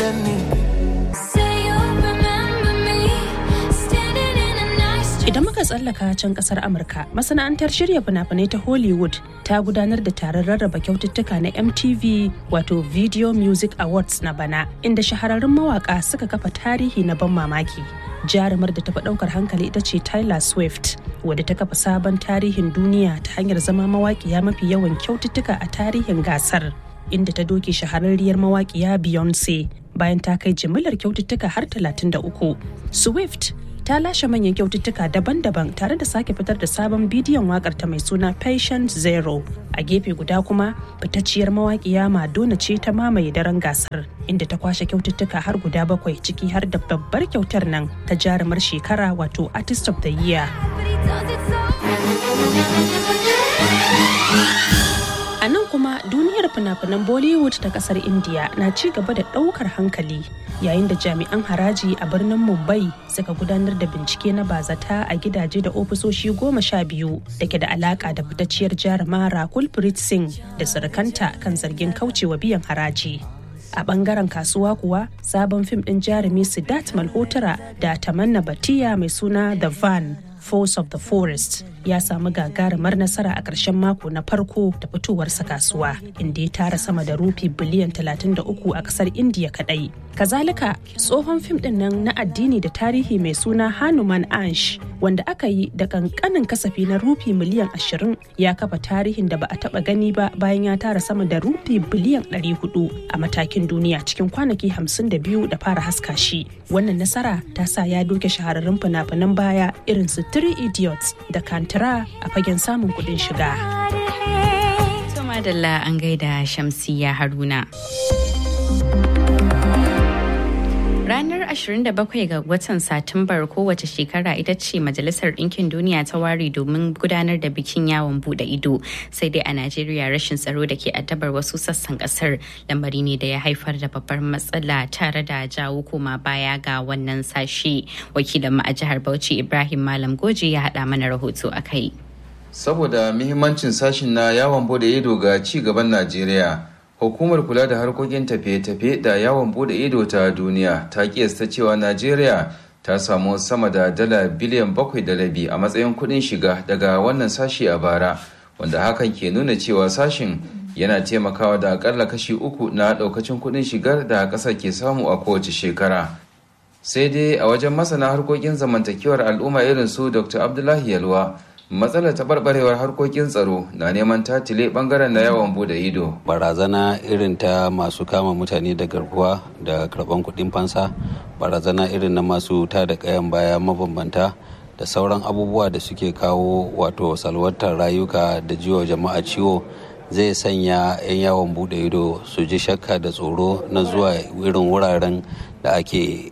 Idan muka tsallaka tsallaka can kasar Amurka, masana'antar shirya fina-finai ta Hollywood ta gudanar da taron rarraba kyaututtuka na MTV wato Video Music Awards na bana, inda shahararrun mawaka suka kafa tarihi na ban mamaki. Jarumar da tafi ɗaukar hankali ita ce Tyler Swift, wadda ta kafa sabon tarihin duniya ta hanyar zama mawaƙiya mafi yawan kyaututtuka a tarihin gasar. inda ta doke shahararriyar mawaƙiya Beyonce bayan ta kai jimillar kyaututtuka har 33. Swift ta lashe manyan kyaututtuka daban-daban tare da sake fitar da sabon bidiyon wakar ta mai suna Patient Zero. A gefe guda kuma fitacciyar mawaƙiya Madonna ce ta mamaye daren gasar inda ta kwashe kyaututtuka har guda bakwai ciki har da babbar kyautar nan ta jarumar shekara wato Artist of the Year. A nan kuma duniyar fina-finan Bollywood ta kasar India na ci gaba da ɗaukar hankali yayin da jami'an haraji a birnin Mumbai suka gudanar da bincike na bazata a gidaje da ofisoshi goma sha biyu da ke da alaka da fitacciyar jaruma Rakul Preet Singh da surukanta kan zargin kaucewa biyan haraji. a bangaren kasuwa kuwa sabon fim din jarumi Siddharth Malhotra da Tamanna Batiya mai suna The Van Force of the Forest ya samu gagarumar nasara a ƙarshen mako na farko da fitowarsa kasuwa inda ya tara sama da rufi biliyan 33 a ƙasar indiya kadai kazalika tsohon fim din nan na addini da tarihi mai suna hanuman ansh wanda aka yi da kankanin kasafi na rufi miliyan 20 ya kafa tarihin da ba a taba gani ba bayan ya tara sama da rufi biliyan 400 a matakin duniya cikin kwanaki 52 da fara haska shi wannan nasara ta sa ya doke shahararrun fina-finan baya irin su three idiots da kantara a fagen samun kuɗin shiga. Madalla an gaida Shamsiya Haruna. Ranar 27 ga watan Satumbar kowace shekara ita ce Majalisar Ɗinkin Duniya ta ware domin gudanar da bikin yawon bude ido. Sai dai a Najeriya rashin tsaro da ke addabar wasu sassan kasar lamari ne da ya haifar da babbar matsala tare da jawo koma baya ga wannan sashe. Wakilin mu a jihar Bauchi Ibrahim Malam Goje ya haɗa mana rahoto a kai. Saboda muhimmancin sashin na yawon bude ido ga ci gaban Najeriya, Hukumar kula da harkokin tafiye-tafiye da yawon bude ido ta duniya ta kiyasta cewa Najeriya ta samu sama da dala biliyan bakwai da rabi a matsayin kuɗin shiga daga wannan sashi a bara, wanda hakan ke nuna cewa sashin yana taimakawa da akalla kashi uku na ɗaukacin kuɗin shigar da ƙasar ke samu a kowace shekara. Sai dai a wajen masana harkokin zamantakewar al'umma irin su Dr. Abdullahi Yalwa, matsalar taɓarɓarewar harkokin tsaro na neman tatile ɓangaren na yawan bude ido barazana irin ta masu kama mutane da garkuwa da karɓan kuɗin fansa barazana irin na masu ta da ƙayan baya mabambanta da sauran abubuwa da suke kawo wato salwantar rayuka da jiwa jama'a ciwo zai sanya 'yan yawon bude ido su ji shakka da tsoro na zuwa irin wuraren da ake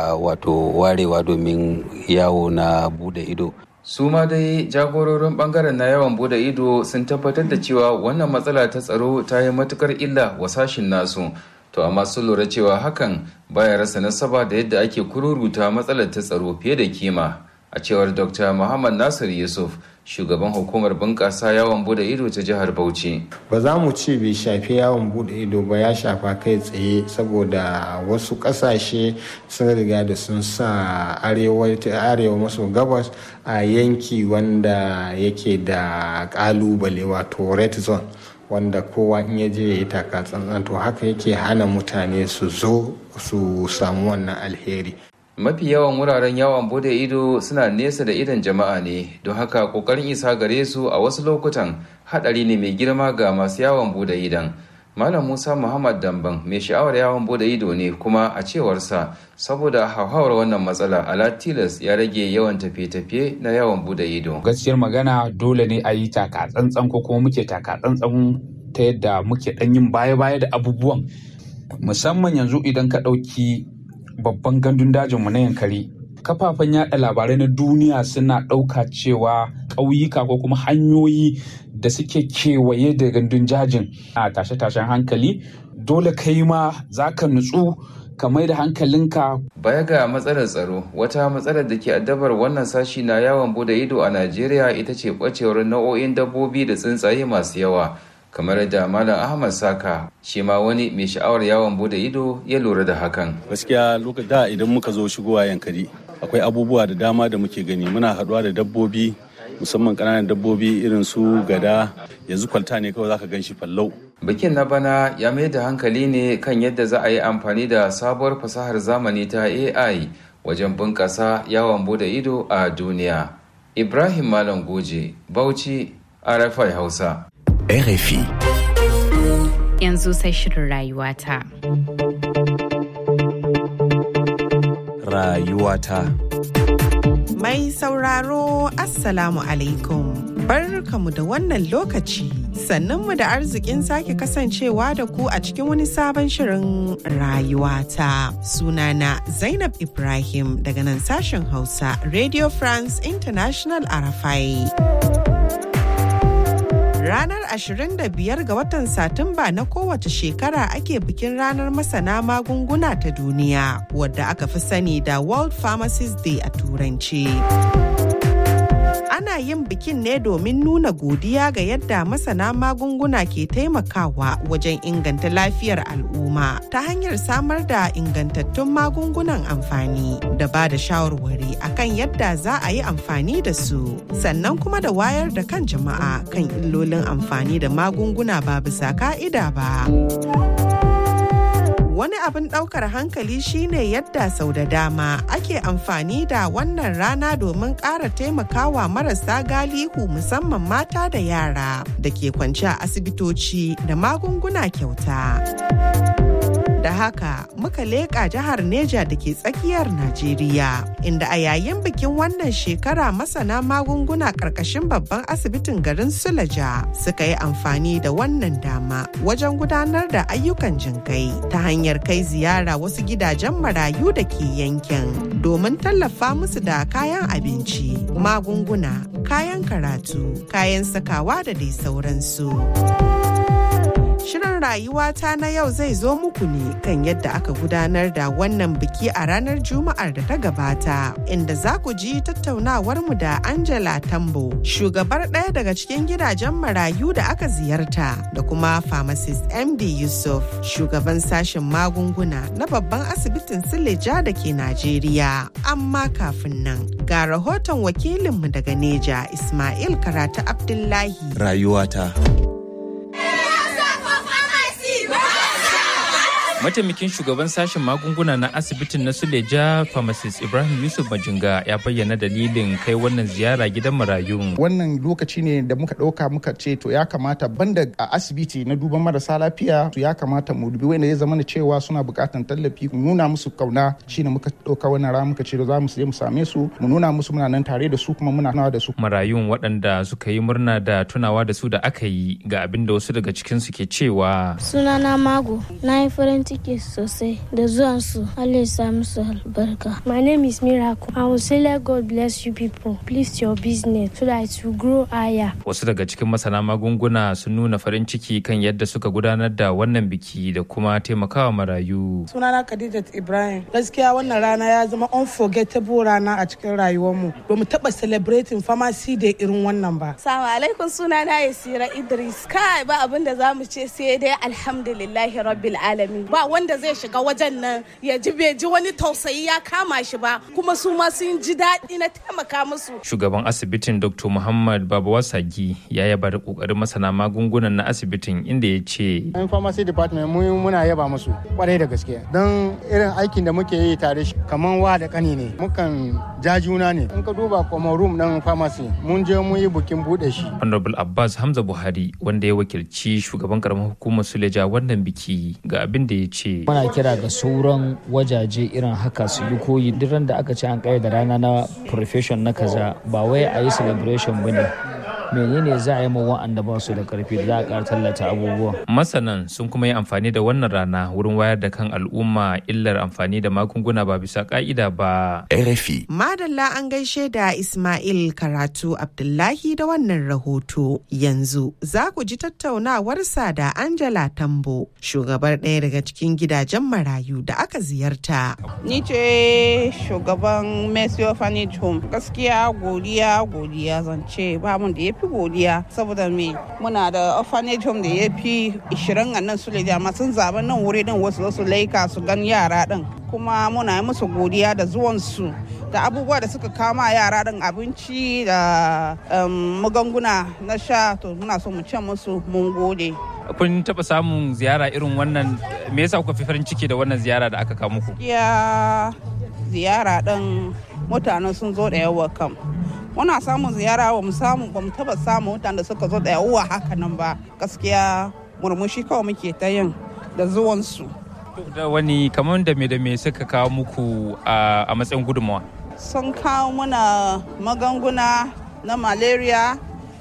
wato warewa domin yawo na bude ido su ma dai jagororin bangaren na yawan bude ido sun tabbatar da cewa wannan matsala ta tsaro ta yi matukar illa wa sashin nasu to amma sun lura cewa hakan baya rasa nasaba da yadda ake kururuta matsalar ta tsaro fiye da kima a cewar dr muhammad nasir yusuf shugaban hukumar bunƙasa yawon bude ido ta jihar bauchi ba za mu ce bai shafi yawon bude ido ba ya shafa kai tsaye saboda wasu ƙasashe sun riga da sun sa arewa maso gabas a yanki wanda yake da ƙalubale wato red zone wanda kowa in ya je ya yi taka tsantsan to haka yake hana mutane su zo su samu wannan alheri mafi yawan wuraren yawon bude ido suna nesa da idon jama'a ne don haka kokarin isa gare su a wasu lokutan hadari ne mai girma ga masu yawon bude idon malam musa muhammad damban mai sha'awar yawon bude ido ne kuma a cewarsa saboda hauhawar wannan matsala ala tilas ya rage yawan tafiye-tafiye na yawon bude ido gaskiyar magana dole ne a yi taka tsantsan ko kuma muke taka tsantsan ta yadda muke dan yin baya-baya da abubuwan musamman yanzu idan ka ɗauki babban gandun dajinmu na yankari kafafen yada labarai na duniya suna ɗauka cewa ƙauyuka ko kuma hanyoyi da suke kewaye da gandun jajin a tashe-tashen hankali dole kai ma za ka nutsu ka mai da hankalinka baya ga matsalar tsaro wata matsalar da ke addabar wannan sashi na yawon bude ido a najeriya ita ce ɓacewar nau'o'in dabbobi da tsuntsaye masu yawa kamar da malam ahmad saka shi ma wani mai sha'awar yawon bude ido ya lura da hakan gaskiya da idan muka zo shigowa yankari akwai abubuwa da dama da muke gani muna haɗuwa da dabbobi musamman ƙananan dabbobi irin su gada yanzu kwalta ne kawai zaka gan shi fallau Bikin na bana ya mai da hankali ne kan yadda za a yi amfani da sabuwar fasahar zamani ta AI wajen bunƙasa yawon bude ido a duniya. Ibrahim Malam Goje, Bauchi, RFI Hausa. RFI. Yanzu sai shirin rayuwata. Rayuwata. Mai sauraro Assalamu alaikum. Barkamu da wannan lokaci. Sannanmu da arzikin sake kasancewa da ku a cikin wani sabon shirin rayuwata. Sunana Zainab Ibrahim daga nan sashen Hausa Radio France International Arafai. Ranar 25 ga watan Satumba na kowace shekara ake bikin ranar masana magunguna ta duniya wadda aka fi sani da World Pharmacist Day a Turanci. Ana yin bikin ne domin nuna godiya ga yadda masana magunguna ke taimakawa wajen inganta lafiyar al'umma ta hanyar samar da ingantattun magungunan amfani da ba da shawarwari akan yadda za a yi amfani da su sannan kuma da wayar da kan jama'a kan illolin amfani da magunguna ba bisa ka'ida ba. Wani abin ɗaukar hankali shine yadda sau da dama ake amfani da wannan rana domin ƙara taimakawa marasa galihu musamman mata da yara da ke kwance a asibitoci da magunguna kyauta. Da haka muka leƙa jihar Neja da ke tsakiyar Najeriya, inda a yayin bikin wannan shekara masana magunguna ƙarƙashin babban asibitin garin Sulaja suka yi amfani da wannan dama wajen gudanar da ayyukan jinkai ta hanyar kai ziyara wasu gidajen marayu da ke yankin domin tallafa musu da kayan abinci, magunguna, kayan karatu, kayan sakawa da dai sauransu. Shirin rayuwata na yau zai zo muku ne kan yadda aka gudanar da wannan biki a ranar Juma'ar da ta gabata, inda za ku ji tattaunawarmu da Angela Tambo, shugabar ɗaya daga cikin gidajen marayu da aka ziyarta, da kuma pharmacist MD Yusuf, shugaban sashen magunguna na babban asibitin Sileja da ke Najeriya. Amma kafin nan, ga rahoton wakilinmu daga Neja, Ismail Karatu Abdullahi. Rayuwata. mataimakin shugaban sashen magunguna na asibitin na suleja pharmacist ibrahim yusuf majinga ya bayyana dalilin kai wannan ziyara gidan marayun wannan lokaci ne da muka ɗauka muka ce to ya kamata banda a asibiti na duban marasa lafiya to ya kamata mu dubi wanda ya zama da cewa suna buƙatan tallafi mu nuna musu kauna shine muka ɗauka wannan rana muka ce za mu je mu same su mu nuna musu muna nan tare da su kuma muna nawa da su marayun waɗanda suka yi murna da tunawa da su da aka yi ga abin da wasu daga cikinsu ke cewa sunana mago na yi farin ciki sosai da zuwan su Allah ya sa musu albarka. My name is Miracle. I will say let God bless you people. Please your business so that it will grow higher. Wasu daga cikin masana magunguna sun nuna farin ciki kan yadda suka gudanar da wannan biki da kuma taimakawa marayu. Sunana Khadijat Ibrahim. Gaskiya wannan rana ya zama unforgettable rana a cikin rayuwarmu. Ba mu taɓa celebrating pharmacy da irin wannan ba. Salamu alaikum sunana Yasira Idris. Kai ba abin da za mu ce sai dai alhamdulillahi rabbil alamin. ba wanda zai shiga wajen nan ya ji bai ji wani tausayi ya kama shi ba kuma su ma sun ji daɗi na taimaka musu. Shugaban asibitin Dr. Muhammad Babawa Sagi ya yaba da kokarin masana magungunan na asibitin inda ya ce. Yan pharmacy department mu muna yaba musu kwarai da gaske don irin aikin da muke yi tare kamar wa da kani ne mukan ja juna ne in ka duba kuma room ɗin pharmacy mun je mun yi bukin buɗe shi. Honorable Abbas Hamza Buhari wanda ya wakilci shugaban karamar hukumar Suleja wannan biki ga abin da ya ce. Muna kira ga sauran wajaje irin haka su yi koyi duk da aka ce an da rana na profession na kaza ba wai a yi celebration ba ne. menene za a yi ma wa'anda ba su da karfi da za a ƙara tallata abubuwa. Masanan sun kuma yi amfani da wannan rana wurin wayar da kan al'umma illar amfani da magunguna ba bisa ka'ida ba. RFI. Madalla an gaishe da Ismail Karatu Abdullahi da wannan rahoto. Yanzu za ku ji tattaunawarsa da Angela Tambo, shugabar ɗaya daga cikin gidajen marayu da aka ziyarta. Ni ce shugaban Mercy Orphanage Home. Gaskiya godiya godiya zance ba mun da ya fi godiya saboda me muna da orphanage home da ya fi 20 a nan su amma sun zaɓi nan wuri din wasu su laika su gan yara din kuma muna yi musu godiya da zuwansu da abubuwa da suka kama yara ɗin abinci da magunguna na sha to muna so mu ce musu mun gode. kun taɓa samun ziyara irin wannan me yasa kuka fi farin ciki da wannan ziyara da aka kawo muku ya ziyara ɗin mutane sun zo da yawa kam muna samun ziyara ba mu samu ba mu taba samun mutane da suka zo da yawa haka nan ba gaskiya murmushi kawai muke ta yin da zuwansu da wani kamar da me da me suka kawo muku a matsayin gudunmawa sun kawo muna magunguna na malaria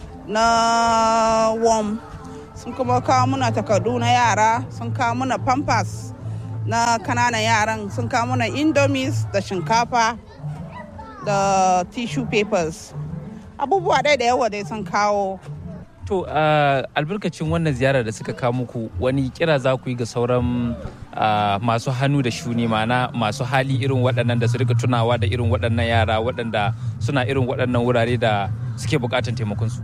na worm sun kuma kawo muna takardu na yara sun kawo muna pampers na kananan yaran sun kawo muna indomies da shinkafa da tissue papers abubuwa ɗaya da yawa dai sun kawo to albarkacin wannan ziyarar da suka kawo muku wani kira za ku yi ga sauran masu hannu da shuni mana masu hali irin waɗannan da su rika tunawa da irin waɗannan yara waɗanda suna irin waɗannan wurare da suke buƙatar taimakonsu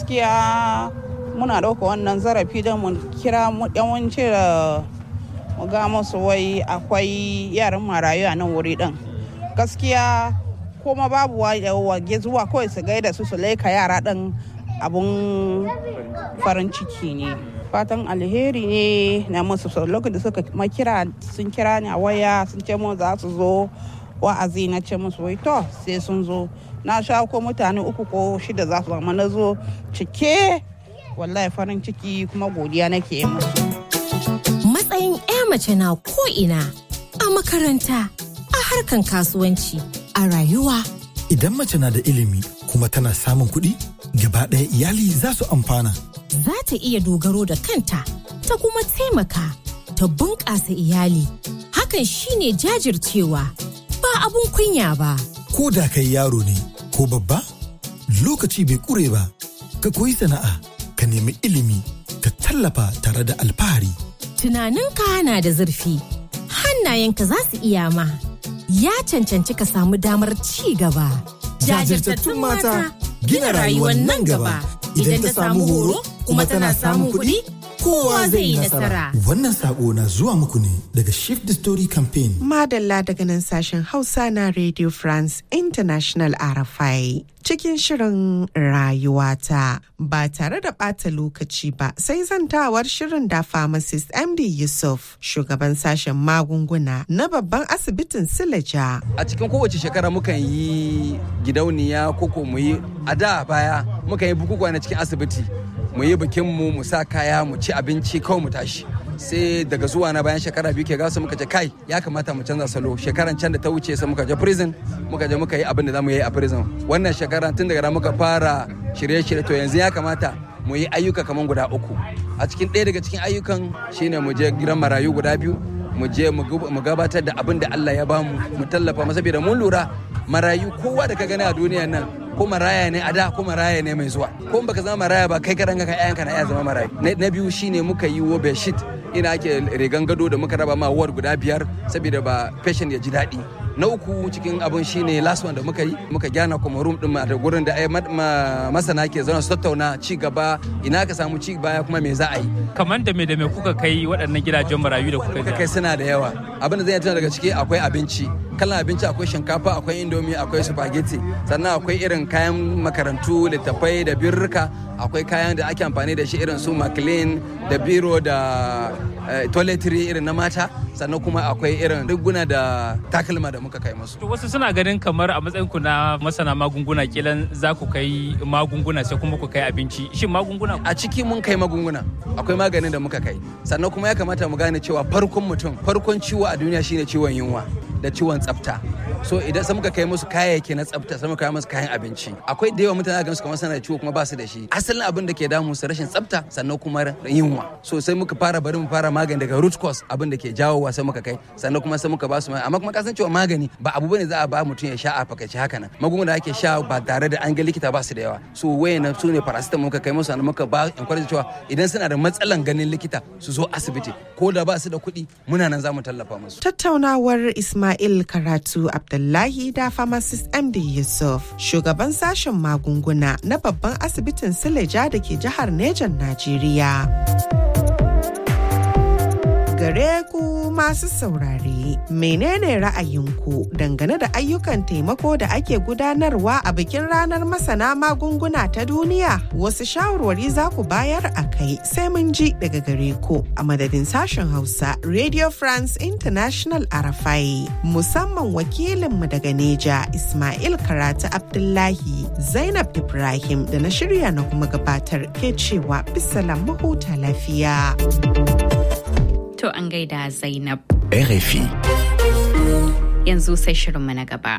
gaskiya muna ɗauka wannan zarafi don mu kira yawanci da mu ga musu wai akwai yaran marayu a nan wuri ɗin gaskiya kuma babu wage zuwa kawai su gaida su su laika yara ɗin abun farin ciki ne fatan alheri ne na musu lokacin da suka makira sun kira ni a waya sun ce mu za su zo wa'azi na ce musu wai to sai sun zo na sha ko mutane uku ko shida za su zama na zo cike wallahi farin ciki kuma godiya nake yi musu. Matsayin 'ya mace na ko'ina a makaranta, a harkan kasuwanci, a rayuwa. Idan mace na da ilimi kuma tana samun kuɗi, gaba ɗaya iyali za su amfana. Za ta iya dogaro da kanta, ta kuma taimaka, ta bunƙasa iyali. Hakan shine jajircewa, ba abun kunya ba. Ko da kai yaro ne, ko babba, lokaci bai ƙure ba, ka koyi sana'a. ka nemi ilimi ka tallafa tare da alfahari. Tunaninka na da zurfi, hannayenka za su iya ma, ya cancanci ka samu damar ci gaba. Jajirtattun mata gina rayuwar nan gaba idan ta samu horo kuma tana samun kuɗi kowa zai yi nasara. Wannan sako na zuwa muku ne daga Shift the Story Campaign. Madalla daga nan sashen Hausa na Radio France International RFI. Cikin shirin rayuwata ba tare da ɓata lokaci ba sai zantawar shirin da pharmacist MD Yusuf shugaban sashen magunguna na babban asibitin Silaja. A cikin kowace shekara mukan yi gidauniya koko mu yi a da baya mukan yi bukukuwa na cikin asibiti mu yi bikin mu mu sa kaya mu ci abinci kawai mu tashi sai daga zuwa na bayan shekara biyu ke gasa muka ce kai ya kamata mu canza salo shekaran can da ta wuce sai muka je prison muka je muka yi abin da zamu yi a prison wannan shekara tun daga muka fara shirye-shirye to yanzu ya kamata mu yi ayyuka kamar guda uku a cikin ɗaya daga cikin ayyukan shine mu je gidan marayu guda biyu mu je mu gabatar da abin da Allah ya bamu mu tallafa masa saboda mun lura marayu kowa da ka gani a duniya nan ko maraya ne a da ko maraya ne mai zuwa ko baka zama maraya ba kai karan ka ƴaƴanka na iya zama marayu na biyu shine muka yi wo bedsheet ina ake rigan gado da muka raba ma ward guda biyar saboda ba patient ya ji daɗi na uku cikin abun shine last one da muka yi muka gyana kuma room din da gurin da masana ke zauna su tattauna ci gaba ina ka samu ci baya kuma me za a yi kamar da me da me kuka kai waɗannan gidajen marayu da kuka kai suna da yawa abin da zai tuna daga ciki akwai abinci kalan abinci akwai shinkafa akwai indomi akwai spaghetti sannan akwai irin kayan makarantu littattafai da birrika akwai kayan da ake amfani da shi irin su maclean da biro da toiletry irin na mata sannan kuma akwai irin riguna da takalma da muka kai musu. wasu suna ganin kamar a matsayin ku na masana magunguna kilan za ku kai magunguna sai kuma ku kai abinci shin magunguna a ciki mun kai magunguna akwai maganin da muka kai sannan kuma ya kamata mu gane cewa farkon mutum farkon ciwo a duniya shine ciwon yunwa da ciwon tsafta so idan sai muka kai musu kayayyaki na tsafta sai muka kai musu kayan abinci akwai da yawa mutane ga su kamar suna da ciwo kuma ba su da shi asalin abin da ke damu su rashin tsafta sannan kuma yunwa so sai muka fara bari mu fara magani daga root cause abin da ke jawowa sai muka kai sannan kuma sai muka ba su amma kuma kasan cewa magani ba abu bane za a ba mutum ya sha a fakaice haka nan magunguna da ake sha ba tare da an ga likita ba su da yawa so wayan su ne paracetamol muka kai musu sannan muka ba encourage cewa idan suna da matsalan ganin likita su zo asibiti ko da ba su da kuɗi muna nan za mu tallafa musu tattaunawar Ismail Karatu Abdullahi da pharmacist MD Yusuf, shugaban sashen magunguna na babban asibitin Sileja da ke jihar Nejan, Najeriya. gare ku masu saurare. Menene ra'ayinku dangane da ayyukan taimako da ake gudanarwa a bikin ranar masana magunguna ta duniya? Wasu shawarwari za ku bayar a kai sai mun ji daga gare ku a madadin sashen Hausa Radio France International Arafai. Musamman wakilinmu daga Neja Ismail Karatu Abdullahi Zainab Ibrahim da na shirya na kuma gabatar ke cewa bisalam mahuta lafiya. To an gaida Zainab. RFI. Yanzu sai shirinmu na gaba.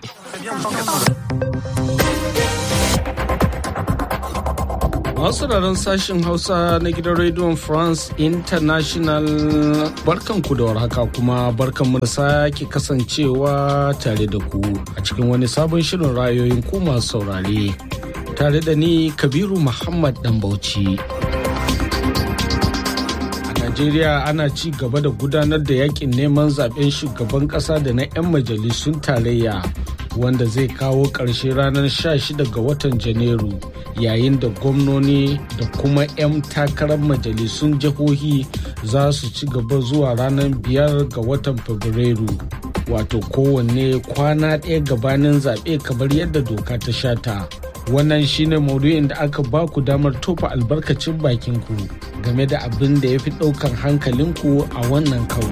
Masu sauraron sashen Hausa na gidan rediyon France International barkanku da warhaka kuma barkanmu da sake kasancewa tare da ku a cikin wani sabon shirin rayoyin ku masu saurare. Tare da ni Kabiru Muhammad Dambauci. Najeriya ana ci gaba da gudanar da yakin neman zaben shugaban kasa da na 'yan majalisun tarayya wanda zai kawo ƙarshe ranar 16 ga watan Janairu yayin da gwamnoni da kuma 'yan takarar majalisun jihohi za su ci gaba zuwa ranar 5 ga watan Fabrairu. Wato kowanne kwana ɗaya gabanin zaɓe kamar yadda doka ta shata. Wannan shine maudu'in da aka ba ku damar tofa albarkacin bakinku game da abin da ya fi ɗaukan hankalinku a wannan karo.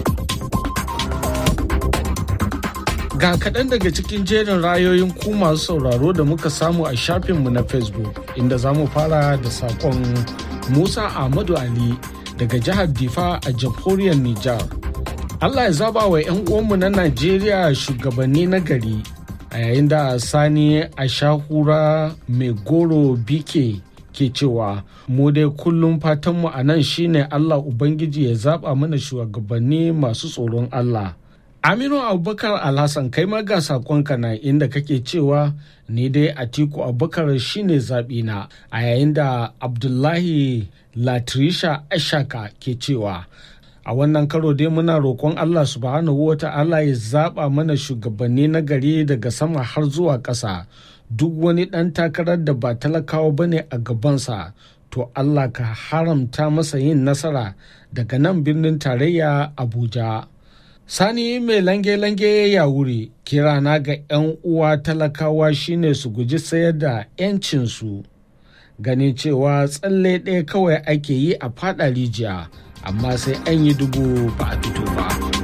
Ga kaɗan daga cikin jerin rayoyin ku masu sauraro da muka samu a shafinmu na Facebook inda za mu fara da saƙon Musa Ahmadu Ali daga jihar Difa a jamhuriyar Nijar. Allah ya zaba wa 'yan uwanmu na Najeriya shugabanni na gari a yayin da Sani Ashahura mai goro bike ke cewa mu dai kullum fatanmu a nan shine Allah Ubangiji ya zaba mana shugabanni masu tsoron Allah. Aminu Abubakar Alhassan kai ma ga sakonka na inda kake cewa ni dai Atiku Abubakar shine zaɓina a yayin da Abdullahi Latrisha Ashaka ke cewa a wannan karo dai muna roƙon Allah subhanahu wa ta'ala ya zaɓa mana shugabanni na gari daga sama har zuwa ƙasa duk wani ɗan takarar da ba talakawa bane a gabansa to Allah ka haramta masa yin nasara daga nan birnin tarayya Abuja. Sani mai lange-lange ya wuri kirana ga 'yan uwa talakawa shine su guji sayar da 'yancinsu ganin cewa tsalle ɗaya kawai ake yi a fada rijiya amma sai an yi dubu ba a fito ba.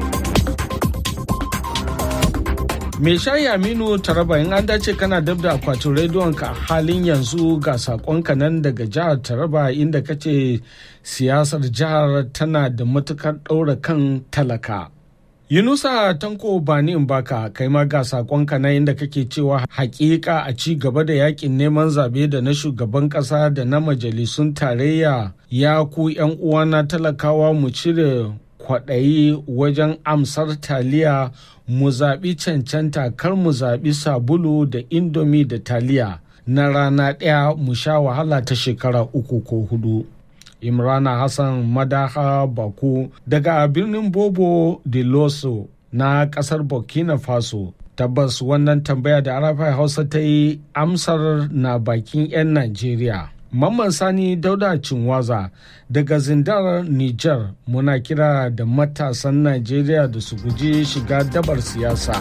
Me shayi Aminu Taraba in an dace kana dab da akwatin rediyon ka halin yanzu ga sakonka nan daga jihar Taraba inda kace siyasar jihar tana da matukar ɗaura kan talaka. Yunusa Tanko Bani Mbaka kai ma ga sakonka na inda kake cewa hakika a ci gaba da yakin neman zabe da na shugaban kasa da na majalisun tarayya ya ku yan uwana talakawa mu cire kwaɗayi wajen amsar taliya mu zaɓi cancanta kar mu zaɓi sabulu da indomi da taliya na rana ɗaya mu sha wahala ta shekara uku ko hudu. imrana hassan madaha baku daga birnin bobo de loso na kasar burkina faso tabbas wannan tambaya da arafai hausa ta yi amsar na bakin 'yan najeriya mamman sani dauda cinwaza daga zindar niger muna kira da matasan najeriya da su guji shiga dabar siyasa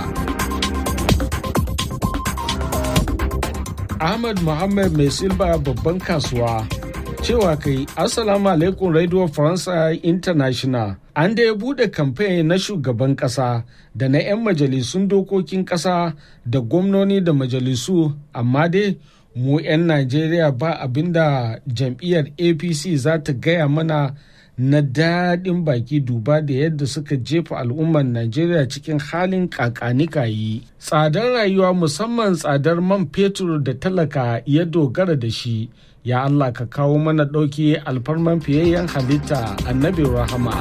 ahmad muhammad mai silba babban kasuwa cewa kai assalamu alaikum radio faransa international an da ya bude kamfe na shugaban kasa da na 'yan majalisun dokokin kasa da gwamnoni da majalisu amma dai mu 'yan najeriya ba abinda jam'iyyar apc za ta gaya mana na daɗin baki duba da yadda suka jefa al'ummar najeriya cikin halin kakanikayi tsadar rayuwa musamman tsadar man fetur da talaka ya dogara da shi ya Allah ka kawo mana ɗauki alfarman fiyayyen halitta annabi rahama.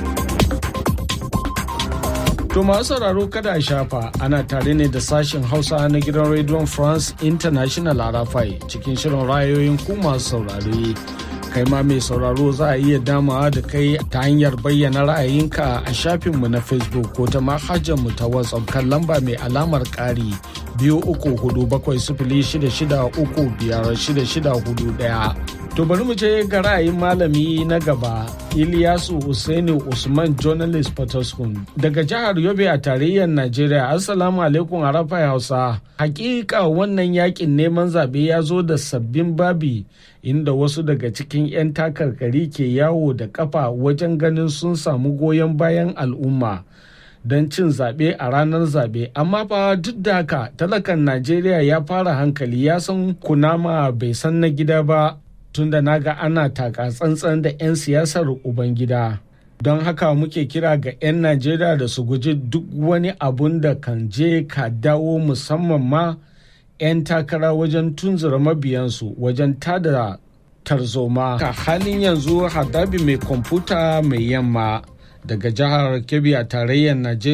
To masu sauraro kada a shafa ana tare ne da sashen Hausa na gidan Radio France International Arafai cikin shirin rayoyin ku masu saurare. Kai ma mai sauraro za a iya damawa da kai ta hanyar bayyana ra'ayinka a shafinmu na Facebook ko ta mu ta WhatsApp kan lamba mai alamar ƙari biyu uku hudu bakwai sifili shida shida uku biyar shida shida hudu ɗaya. To bari mu je ga ra'ayin malami na gaba Ilyasu Usaini Usman Journalist Potoskum daga jihar Yobe a tarayyar Najeriya. Assalamu alaikum Arafa Hausa. Hakika wannan yakin neman zaɓe ya zo da sabbin babi inda wasu daga cikin 'yan takarkari ke yawo da kafa wajen ganin sun samu goyon bayan al'umma. don cin zaɓe a ranar zaɓe amma fa duk da haka talakan najeriya ya fara hankali ya san kunama bai san na gida ba tunda naga ana taka tsantsan da 'yan siyasar ubangida don haka muke kira ga 'yan najeriya da su guji duk wani abun da kan je ka dawo musamman ma 'yan takara wajen tunzura mabiyansu wajen tada tarzoma ka halin yanzu hadabi mai kwamfuta mai yamma daga jihar kebbi a tarayyar najeriya